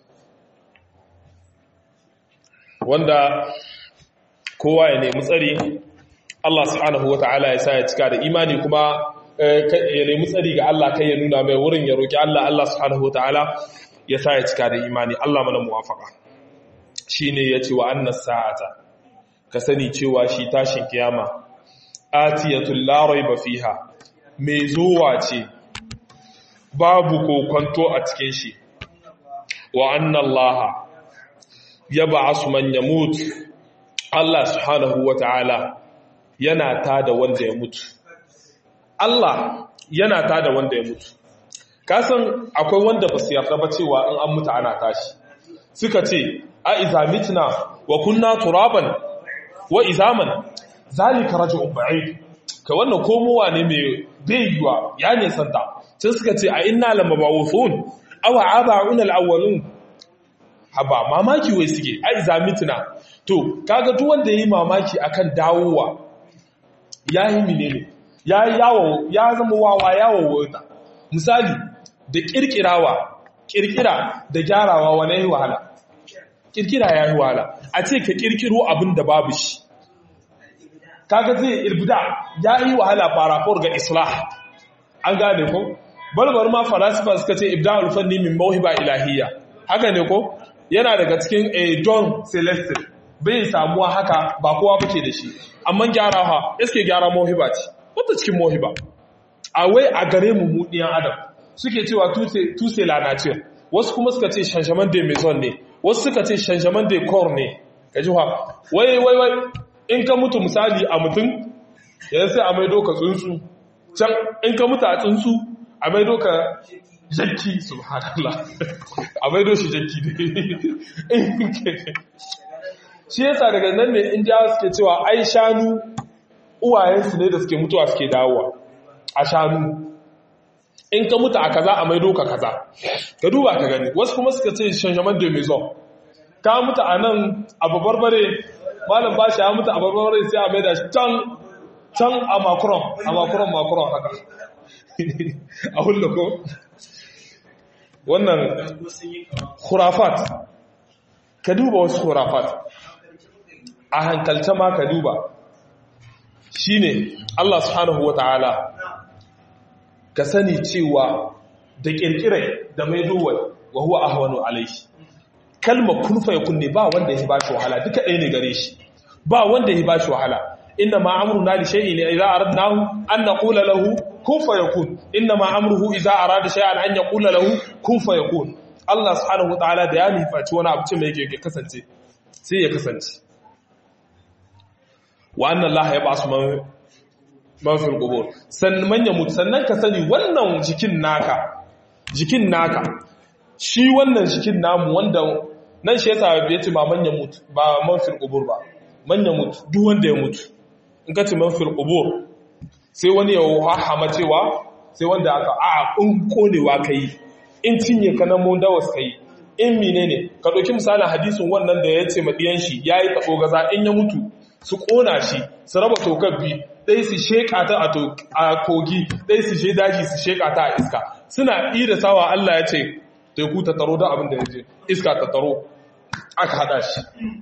[SPEAKER 1] wanda kowa ya nemi tsari Allah subhanahu wata'ala ya sa ya cika da imani kuma ya nemi tsari ga Allah kai ya nuna mai wurin ya roki Allah Allah subhanahu wata'ala ya sa ya cika da imani Allah mana muwafaka shine yace wa annas sa'ata ka sani cewa shi tashin kiyama atiyatul la raiba fiha mai zuwa ce babu kokonto a cikin shi wa anna Allah yab'asu man yamut Allah subhanahu wata'ala yana tada wanda ya mutu Allah yana tada wanda ya mutu kasan akwai wanda ba su yarda ba cewa in an mutu ana tashi suka ce a iza mitna wa kunna turaban wa izaman zalika raj'un ba'id ka wannan komowa ne mai bayyuwa ya ne santa sai suka ce a inna lamabawuthun aw aba'una al-awwalun haba mamaki wai suke a iza mitna to kaga duk wanda yayi mamaki akan dawowa ya yi menene ya yawo ya zama wawa yawo wata misali da kirkirawa kirkira da gyarawa wane yi wahala kirkira ya yi wahala a ce ka kirkiro abin da babu shi kaga zai irbida ya yi wahala farafor ga islah an gane ko balbar ma falasifa suka ce ibda alfanni min mawhiba ilahiyya haka ne ko yana daga cikin a don celestial bai samuwa haka ba kowa bace da shi amma gyara ha iske gyara mohiba ce wata cikin mohiba a wai a gare mu mu ɗiyan adam suke cewa tuse la nature wasu kuma suka ce shanshaman de maison ne wasu suka ce shanshaman de corps ne ka ji wai wai wai in ka mutu misali a mutum yanzu sai a maido ka tsuntsu can in ka mutu a tsuntsu a maido ka jakki subhanallah a maido shi jakki ne shi yasa daga nan ne indiyawa suke cewa ai shanu uwayensu ne da suke mutuwa suke dawowa a shanu in ka mutu a kaza a maido ka kaza ka duba ka gani wasu kuma suka ce shanjaman de maison ka mutu a nan a babarbare malam ba shi ya mutu a babarbare sai a maida shi can can a makuron a makuron makuron haka a hullo ko wannan khurafat ka duba wasu khurafat a hankalta ma ka duba shine Allah subhanahu wata'ala ka sani cewa da kirkirai da mai duwa wa huwa ahwanu alaihi kalma kun fa yakun ne ba wanda ya bashi wahala duka ɗaya ne gare shi ba wanda ya bashi wahala inna ma amruna li shay'in idza aradnahu an naqula lahu kun fa yakun inna ma amruhu idza arada shay'an an yaqula lahu kun fa yakun Allah subhanahu wataala da ya nufaci wani abu ce mai yake kasance sai ya kasance wa anna Allah ya basu man man fil qubur sannan ya mutu sannan ka sani wannan jikin naka jikin naka shi wannan jikin namu wanda nan shi yasa ya ce ma manya mutu ba man fil qubur ba manya mutu duk wanda ya mutu in ka ce man fil qubur sai wani ya wahama cewa sai wanda aka a in konewa kai in cinye ka nan mun dawas kai in menene ka dauki misalin hadisin wannan da ya ce madiyan shi yayi tabo gaza in ya mutu su kona shi su raba tokar bi dai su sheka ta a kogi dai su she daji su sheka ta a iska suna ida sawa Allah ya ce teku ta taro da abin da ya je iska ta taro aka hada shi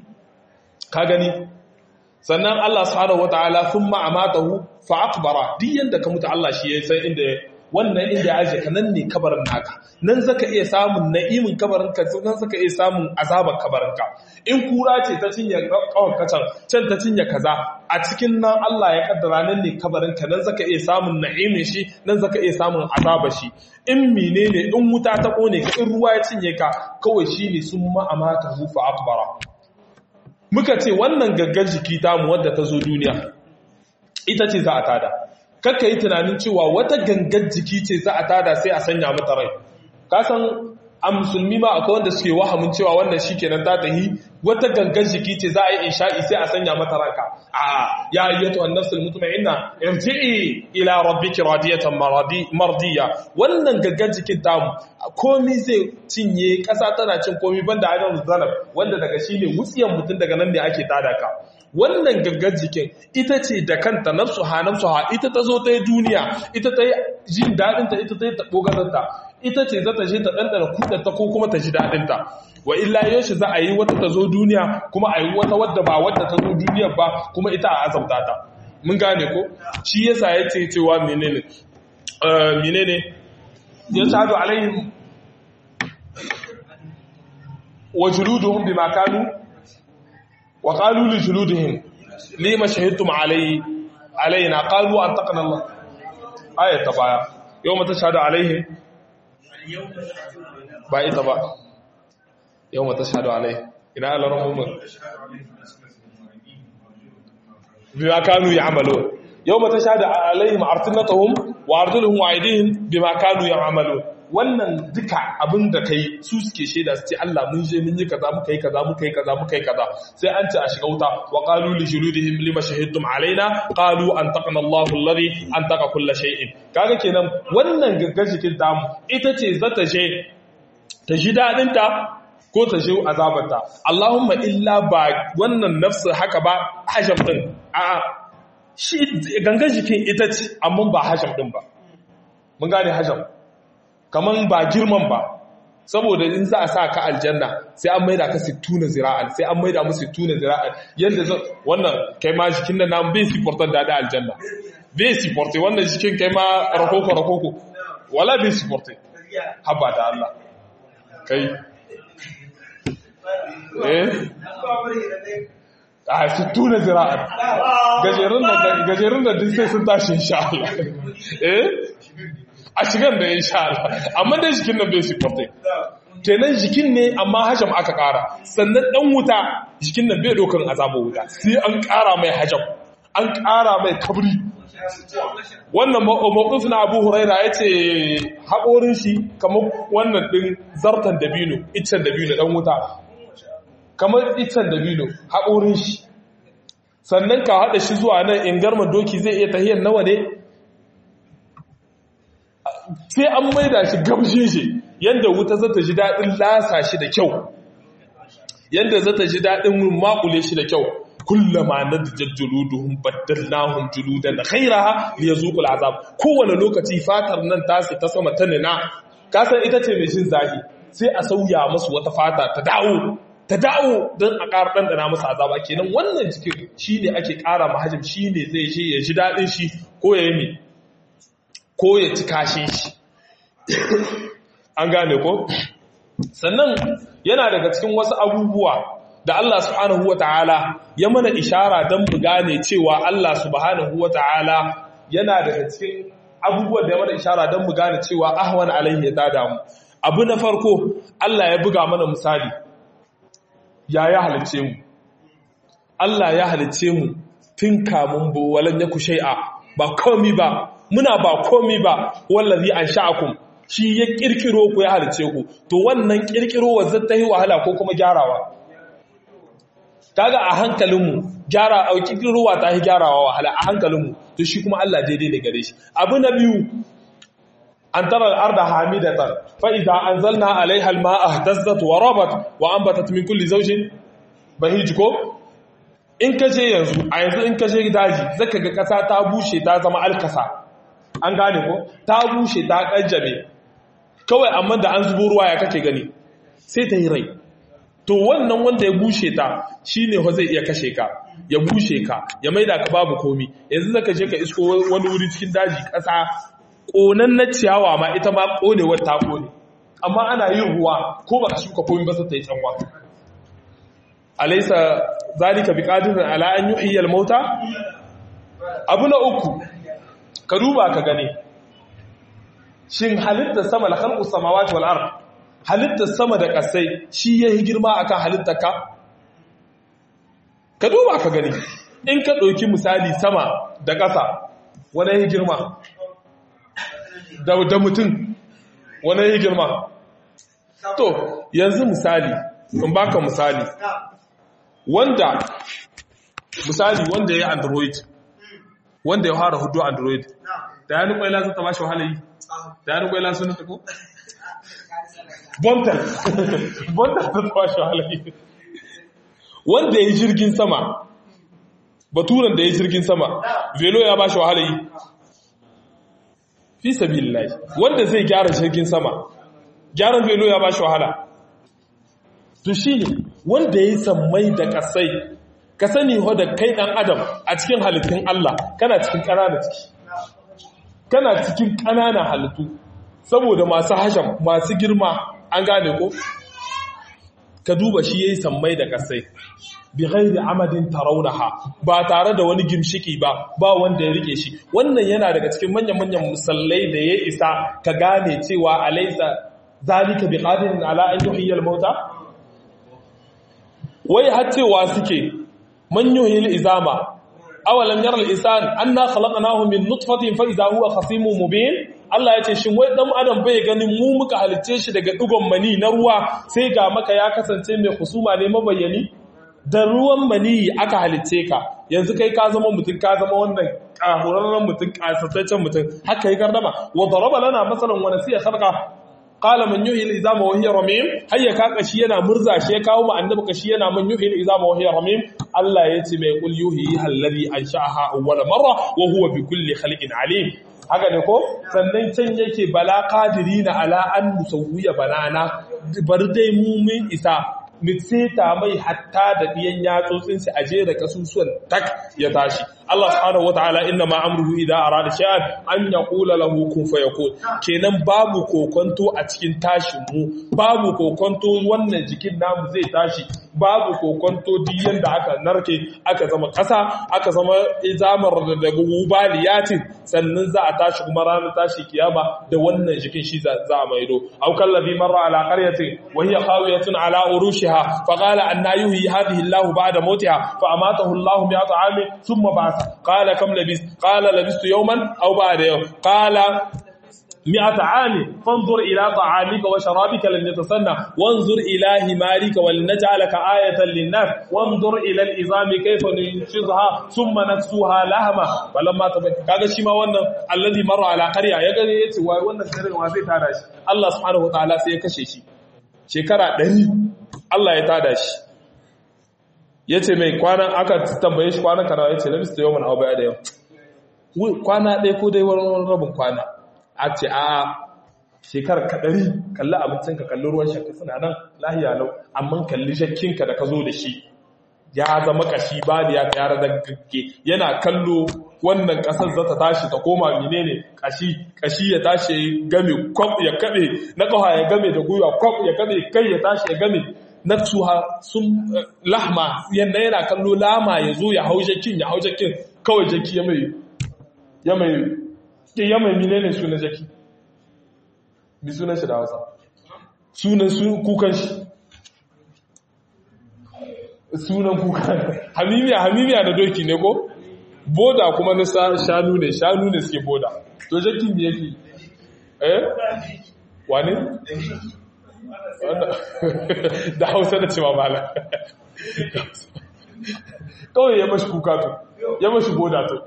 [SPEAKER 1] ka gani sannan Allah subhanahu wataala thumma amatahu fa aqbara duk yanda ka mutu Allah shi ya san inda wannan inda ya aje ka nan ne kabarin naka nan zaka iya samun na'imin kabarin ka nan zaka iya samun azabar kabarin ka in kura ce ta cinye kawar kacan can ta cinye kaza a cikin nan Allah ya kaddara nan ne kabarin ka nan zaka iya samun na'imin shi nan zaka iya samun azabar shi in menene in wuta ta kone ka in ruwa ya cinye ka kawai shine sun ma'amata hufa akbara muka ce wannan gaggar jiki tamu wadda ta zo duniya ita ce za a tada kakka yi tunanin cewa wata gangar jiki ce za a tada sai a sanya mata rai kasan a musulmi ma akwai wanda suke wahamin cewa wannan shi kenan ta tahi wata gangar jiki ce za a yi insha'i sai a sanya mata ranka a ya ayyatu annafsul mutma'inna irji'i ila rabbiki radiyatan mardiya wannan gangar jikin tamu komi zai cinye kasa tana cin komi banda adam zanab wanda daga shine wutsiyan mutum daga nan ne ake tada ka wannan gangar jikin ita ce da kanta nafsu ha nafsu ha ita ta zo ta yi duniya ita ta yi jin daɗinta ita ta yi taɓo gazanta ita ce za ta je ta ɗanɗana kuɗanta ko kuma ta ji daɗinta wa illa yaushe za a yi wata ta zo duniya kuma a yi wata wadda ba wadda ta zo duniyar ba kuma ita a azabta ta mun gane ko shi yasa ya ce cewa menene menene ya shahadu alaihim wa juluduhum bima kanu وقالوا لجلودهم لما شهدتم علي علينا قالوا أنطقنا الله آية تبايا يوم تشهد عليهم باي تبا يوم تشهد عليهم إنا على رمهم بما كانوا يعملون يوم تشهد عليهم أرسلتهم وأرجلهم وأيديهم بما كانوا يعملون wannan duka abin da kai su suke shaida su ce Allah mun je mun yi kaza muka yi kaza muka yi kaza muka yi kaza sai an ce a shiga wuta wa qalu li juludihim lima shahidtum alaina qalu antaqana Allahu alladhi antaqa kull shay'in kaga kenan wannan gaggar jikin tamu ita ce za ta je ta ji dadin ta ko ta je azabarta Allahumma illa ba wannan nafsu haka ba hajam din a'a shi gangan jikin ita ce amma ba hajam din ba mun gane hajam kaman ba girman ba saboda in za a sa ka aljanna sai an maida ka sittuna zira'an sai an maida musu sittuna zira'an yadda zan wannan kai ma jikin da namu bai siportar da aljanna bai siporte wannan jikin kai ma rakoko rakoko wala bai siporte haba da Allah kai eh a sittuna zira'an gajerun da duk sai sun tashi insha Allah eh a shigan da insha Allah amma dai jikin nan bai sifarta kenan jikin ne amma hajam aka kara sannan dan wuta jikin nan bai dokan azabar wuta sai an kara mai hajam an kara mai kabri wannan mawqif na Abu Huraira yace haƙorin shi kamar wannan din zartan dabino iccen dabino dan wuta kamar iccen dabino haƙorin shi sannan ka hada shi zuwa nan in garma doki zai iya tahiyar nawa ne sai an maida shi gamshin shi yanda wuta zata ji dadin lasa shi da kyau yanda zata ji dadin makule shi da kyau kullama nadjat juluduhum baddalnahum juludan ghayraha liyazuqul azab kowane lokaci fatar nan tasu ta sama ta nina kasan ita ce mai jin zafi sai a sauya musu wata fata ta dawo ta dawo don a ƙara ɗanɗana musu azaba kenan wannan jikin shine ake ƙara mahajim shine zai je ya ji daɗin shi ko ya yi ko ya ci kashin shi an gane ko sannan yana daga cikin wasu abubuwa da Allah subhanahu wata'ala ya mana ishara don mu gane cewa Allah subhanahu wata'ala yana daga cikin abubuwan da ya mana ishara don mu gane cewa ahwan alaihi ya tada mu abu na farko Allah ya buga mana misali ya ya halice mu Allah ya halice mu tun kamun bu walan yaku shay'a ba komi ba muna ba komi ba wallazi ansha'akum shi ya kirkiro ku ya halice ku to wannan kirkiro wazza ta yi wahala ko kuma gyarawa kaga a hankalinmu gyara a kirkirowa ta yi gyarawa wahala a hankalinmu to shi kuma Allah daidai ne gare shi abu na biyu an tara al'arda hamidatan fa idza anzalna alaiha al-ma'a ihtazzat wa rabat wa anbatat min kulli zawjin bahij ko in kace yanzu a yanzu in kace daji zaka ga kasa ta bushe ta zama alkasa an gane ko ta bushe ta kanjame kawai amma da an zubo ruwa ya kake gani sai ta yi rai to wannan wanda ya bushe ta shine ho zai iya kashe ka ya bushe ka ya maida ka babu komi yanzu zaka je ka isko wani wuri cikin daji kasa konan na ciyawa ma ita ma konewar ta kone amma ana yin ruwa ko baka shuka komi ba sai ta yi canwa alaysa zalika biqadirin ala an yuhyiya al-mauta abu na uku ka duba ka gane shin halitta sama la khalqus samawati wal ard halittar sama da ƙasai shi ya yi girma a kan halittar ka? Ka duba ka gani, in ka ɗauki misali sama da ƙasa, wane ya yi girma? Da mutum, wane ya yi girma? To, yanzu misali, in baka misali, wanda, misali wanda ya yi Android, wanda ya fara hudu Android, da ya nukwaila zata ba shi wahalayi? Da ya nukwaila sun nuta ko? bontal bontal ta tashi halayi wanda ya yi jirgin sama baturan da ya yi jirgin sama velo ya ba shi wahalayi fi sabi wanda zai gyara jirgin sama gyaran velo ya ba shi wahala to shi ne wanda ya yi sammai da kasai ka sani da kai dan adam a cikin halittun Allah kana cikin ƙananan ciki kana cikin ƙananan halittu saboda masu hasham masu girma an gane ko ka duba shi yayi sammai da kasai bi ghairi amadin tarawunaha ba tare da wani gimshiki ba ba wanda ya rike shi wannan yana daga cikin manyan manyan musallai da ya isa ka gane cewa alaysa zalika bi qadirin ala an yuhyiya al-mauta wai har cewa suke man yuhyil izama awalam yara al-insan anna khalaqnahu min nutfatin fa idha huwa khasimun mubin Allah ya ce shin wai dan adam bai ganin mu muka halicce shi daga digon mani na ruwa sai ga maka ya kasance mai husuma ne mabayyani da ruwan mani aka halicce ka yanzu kai ka zama mutum ka zama wannan kahurarren mutum kasataccen mutum haka yi gardama wa daraba lana masalan wa nasiya khalqa qala man yuhyi al-izama wa hiya ramim hayya ka kashi yana murza shi ya kawo mu annabi kashi yana man yuhyi al-izama wa hiya ramim Allah ya ce mai kul yuhyi alladhi ansha'aha awwala marra wa huwa bi kulli khalqin alim haka ne ko sannan can yake bala qadirina ala an musawwiya banana bar dai mu mun isa mitseta mai hatta da diyan yatsotsin su aje da kasusuwan tak ya tashi Allah subhanahu wataala inna ma amruhu idza arada shay'an an yaqula lahu kun fayakun kenan babu kokonto a cikin tashin mu babu kokonto wannan jikin namu zai tashi babu kokonto diyan da aka narke aka zama kasa aka zama izamar da gubaliyatin sannan za a tashi kuma ranar tashi kiyama da wannan jikin shi za a maido aw kallazi marra ala qaryatin wa hiya khawiyatun ala urushiha fa qala anna yuhyi hadhihi Allahu ba'da mautiha fa amatahu Allahu mi'ata amin thumma ba'atha qala kam labis qala labistu yawman aw ba'da yawm qala مئة عام فانظر إلى طعامك وشرابك لن يتسنى وانظر إلى همارك ولنجعلك آية للناس وانظر إلى الإظام كيف ننشزها ثم نكسوها لهما فلما تبقى كذا شما وانا الذي مر على قرية يقول يتي وانا سنرى وزي تاداش الله سبحانه وتعالى سيكشي شي شكرا دهي الله يتاداش yace mai kwanan aka tambaye shi kwanan kana yace labista yawman aw ba'da yau kwana ɗaya ko dai wani rabin kwana a ce a shekarar kaɗari kalli abincinka kalli ruwan shakka suna nan lahiya lau amma kalli shakkinka da ka zo da shi ya zama kashi ba da ya yara da gaske yana kallo wannan ƙasar za ta tashi ta koma menene kashi kashi ya tashi ya game kwab ya kaɗe na ƙawa ya game da gwiwa kwab ya kaɗe kai ya tashi ya game na tuha sun lahma yadda yana kallo lama ya zo ya hau jakin ya hau jakin kawai jaki ya mai ya mai ya mai mine ne sunan jaki bi sunan shi da hausa sunan kukan shi sunan kukan hamimiya hamimiya da doki ne ko boda kuma na shanu ne shanu ne suke boda to jaki ne yake eh wani da hausa da cewa mala kawai ya mashi kuka to ya mashi boda to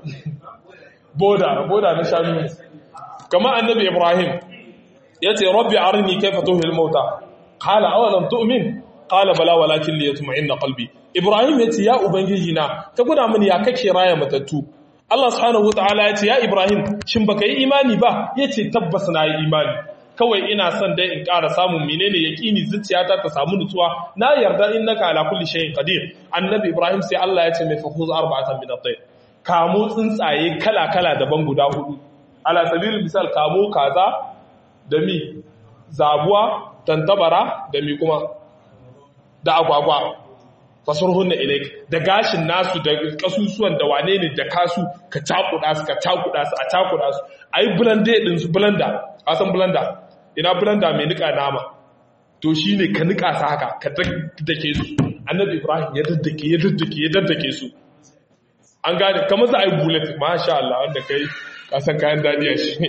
[SPEAKER 1] boda boda na shanu ne kama annabi ibrahim ya ce rabbi arini kaifa tuhil mauta qala awalam tu'min qala bala walakin li yatma'inna qalbi ibrahim ya ce ya ubangiji na ka guda mini ya kake raya matattu Allah subhanahu wataala ya ce ya ibrahim shin baka yi imani ba ya ce tabbas na yi imani kawai ina son dai in ƙara samun menene yaqini zuciyata ta samu nutsuwa na yarda innaka ala kulli shay'in qadir annabi ibrahim sai Allah ya ce mai fakuz arba'atan min at-tayr kamo tsuntsaye kala-kala daban guda hudu ala sabilin misal kamo kaza da mi zabuwa tantabara da mi kuma da agwagwa fasar hunna ilaik da gashin nasu da kasusuwan da wane ne da kasu ka cakuda su ka cakuda su a cakuda su a yi blender din su blender a san blender ina blender mai nika nama to shi ne ka nika su haka ka daddake su annabi ibrahim ya daddake ya daddake ya daddake su an gane kamar za a yi bullet masha Allah wanda kai kasan kayan daɗi a shi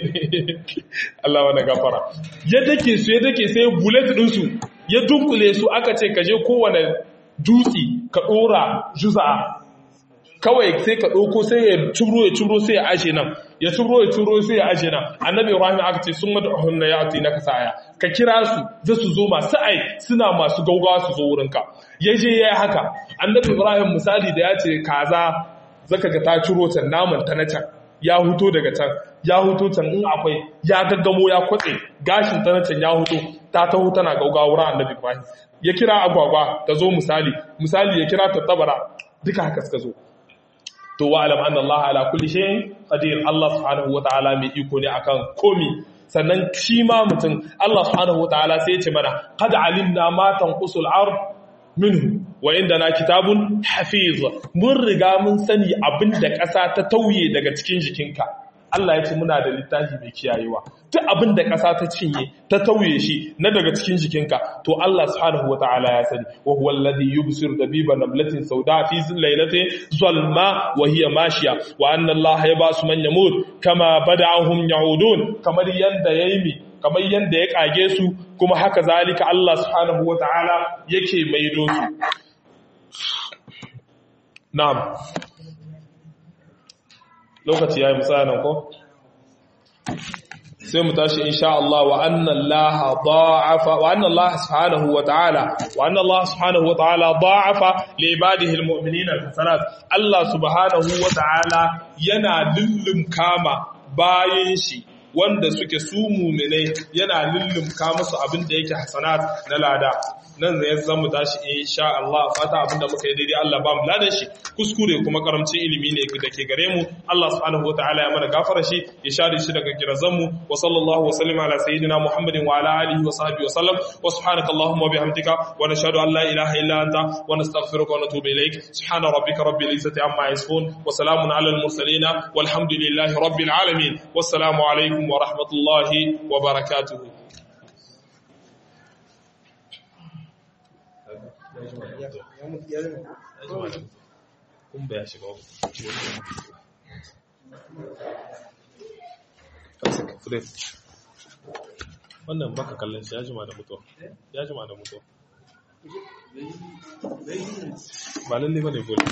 [SPEAKER 1] Allah wanda gafara ya dake su ya dake sai bullet ɗinsu ya dunkule su aka ce ka je kowane dutse ka ɗora juza'a kawai sai ka ɗauko sai ya ciro ya ciro sai ya ashe nan ya ciro ya ciro sai ya ashe nan annabi ibrahim aka ce sun mata hunna ya ati na kasaya ka kira su za su zo masu ai suna masu gaugawa su zo wurinka ya je ya yi haka annabi ibrahim misali da ya ce kaza zaka ga ta ciro can naman ta na can ya huto daga can ya huto can in akwai ya gaggamo ya kwatse gashin ta na can ya huto ta taho tana gaugawa wurin annabi ibrahim ya kira agwagwa ta zo misali misali ya kira ta tabara duka haka suka zo to wa alam anna Allah ala kulli shay'in qadir Allah subhanahu wataala mai iko ne akan komi sannan shi ma mutum Allah subhanahu wataala sai ya ce mana qad alimna ma tanqusul ard minhu wa indana kitabun hafiz mun riga mun sani abinda ƙasa ta tauye daga cikin jikinka Allah ya ce muna da littafi mai kiyayewa duk abin da ƙasa ta cinye ta tauye shi na daga cikin jikinka to Allah subhanahu wataala ya sani wa huwa alladhi yubsiru dabiba namlatin sauda fi lailatin zalma wa hiya mashiya wa anna Allah yabasu man yamut kama bada'ahum yaudun kamar yanda yayi mi kamar yanda ya kage su kuma haka zalika Allah subhanahu wataala yake maido su na'am lokaci ya yi misalin ko sai mu tashi insha Allah wa anna Allah da'afa wa anna Allah subhanahu wa ta'ala wa anna Allah subhanahu wa ta'ala da'afa li ibadihi almu'minina alhasanat Allah subhanahu wa ta'ala yana lullum kama bayin shi wanda suke su mu'minai yana lullum kama musu abin da yake hasanat na lada nan zai zan mu tashi insha Allah fata abinda muka yi daidai Allah ba mu ladan shi kuskure kuma karamcin ilimi ne da ke gare mu Allah subhanahu wataala ya mana gafara shi ya share shi daga kirazan mu wa sallallahu wa sallama ala sayyidina Muhammadin wa ala alihi wa sahbihi wa sallam wa subhanaka allahumma wa bihamdika wa nashhadu an la ilaha illa anta wa nastaghfiruka wa natubu ilayk subhana rabbika rabbil izzati amma yasifun wa salamun ala al mursalin walhamdulillahi rabbil alamin wassalamu alaikum wa rahmatullahi wa barakatuh kun ya shiga wannan baka kallon shi ya jima da mutuwa ya jima da mutuwa ba lalle bane gole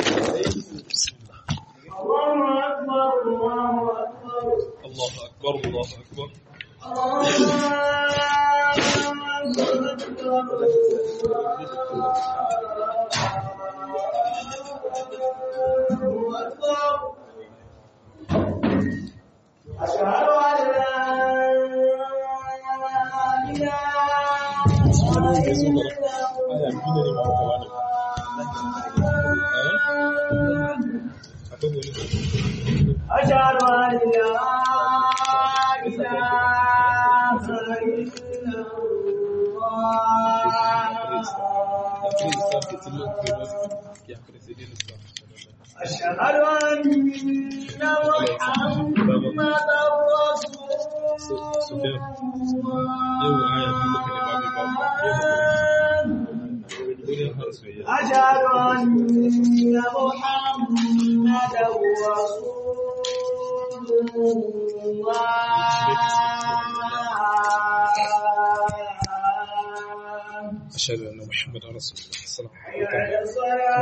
[SPEAKER 1] Allahu akbar Allahu akbar
[SPEAKER 2] أشهد أن لا إله إلا أشهد أن لا إله إلا الله أشهد أن محمدا رسول أشهد أن محمدا رسول الله
[SPEAKER 1] أشهد أن محمدا رسول الله صلى الله عليه وسلم
[SPEAKER 2] حي على الصلاة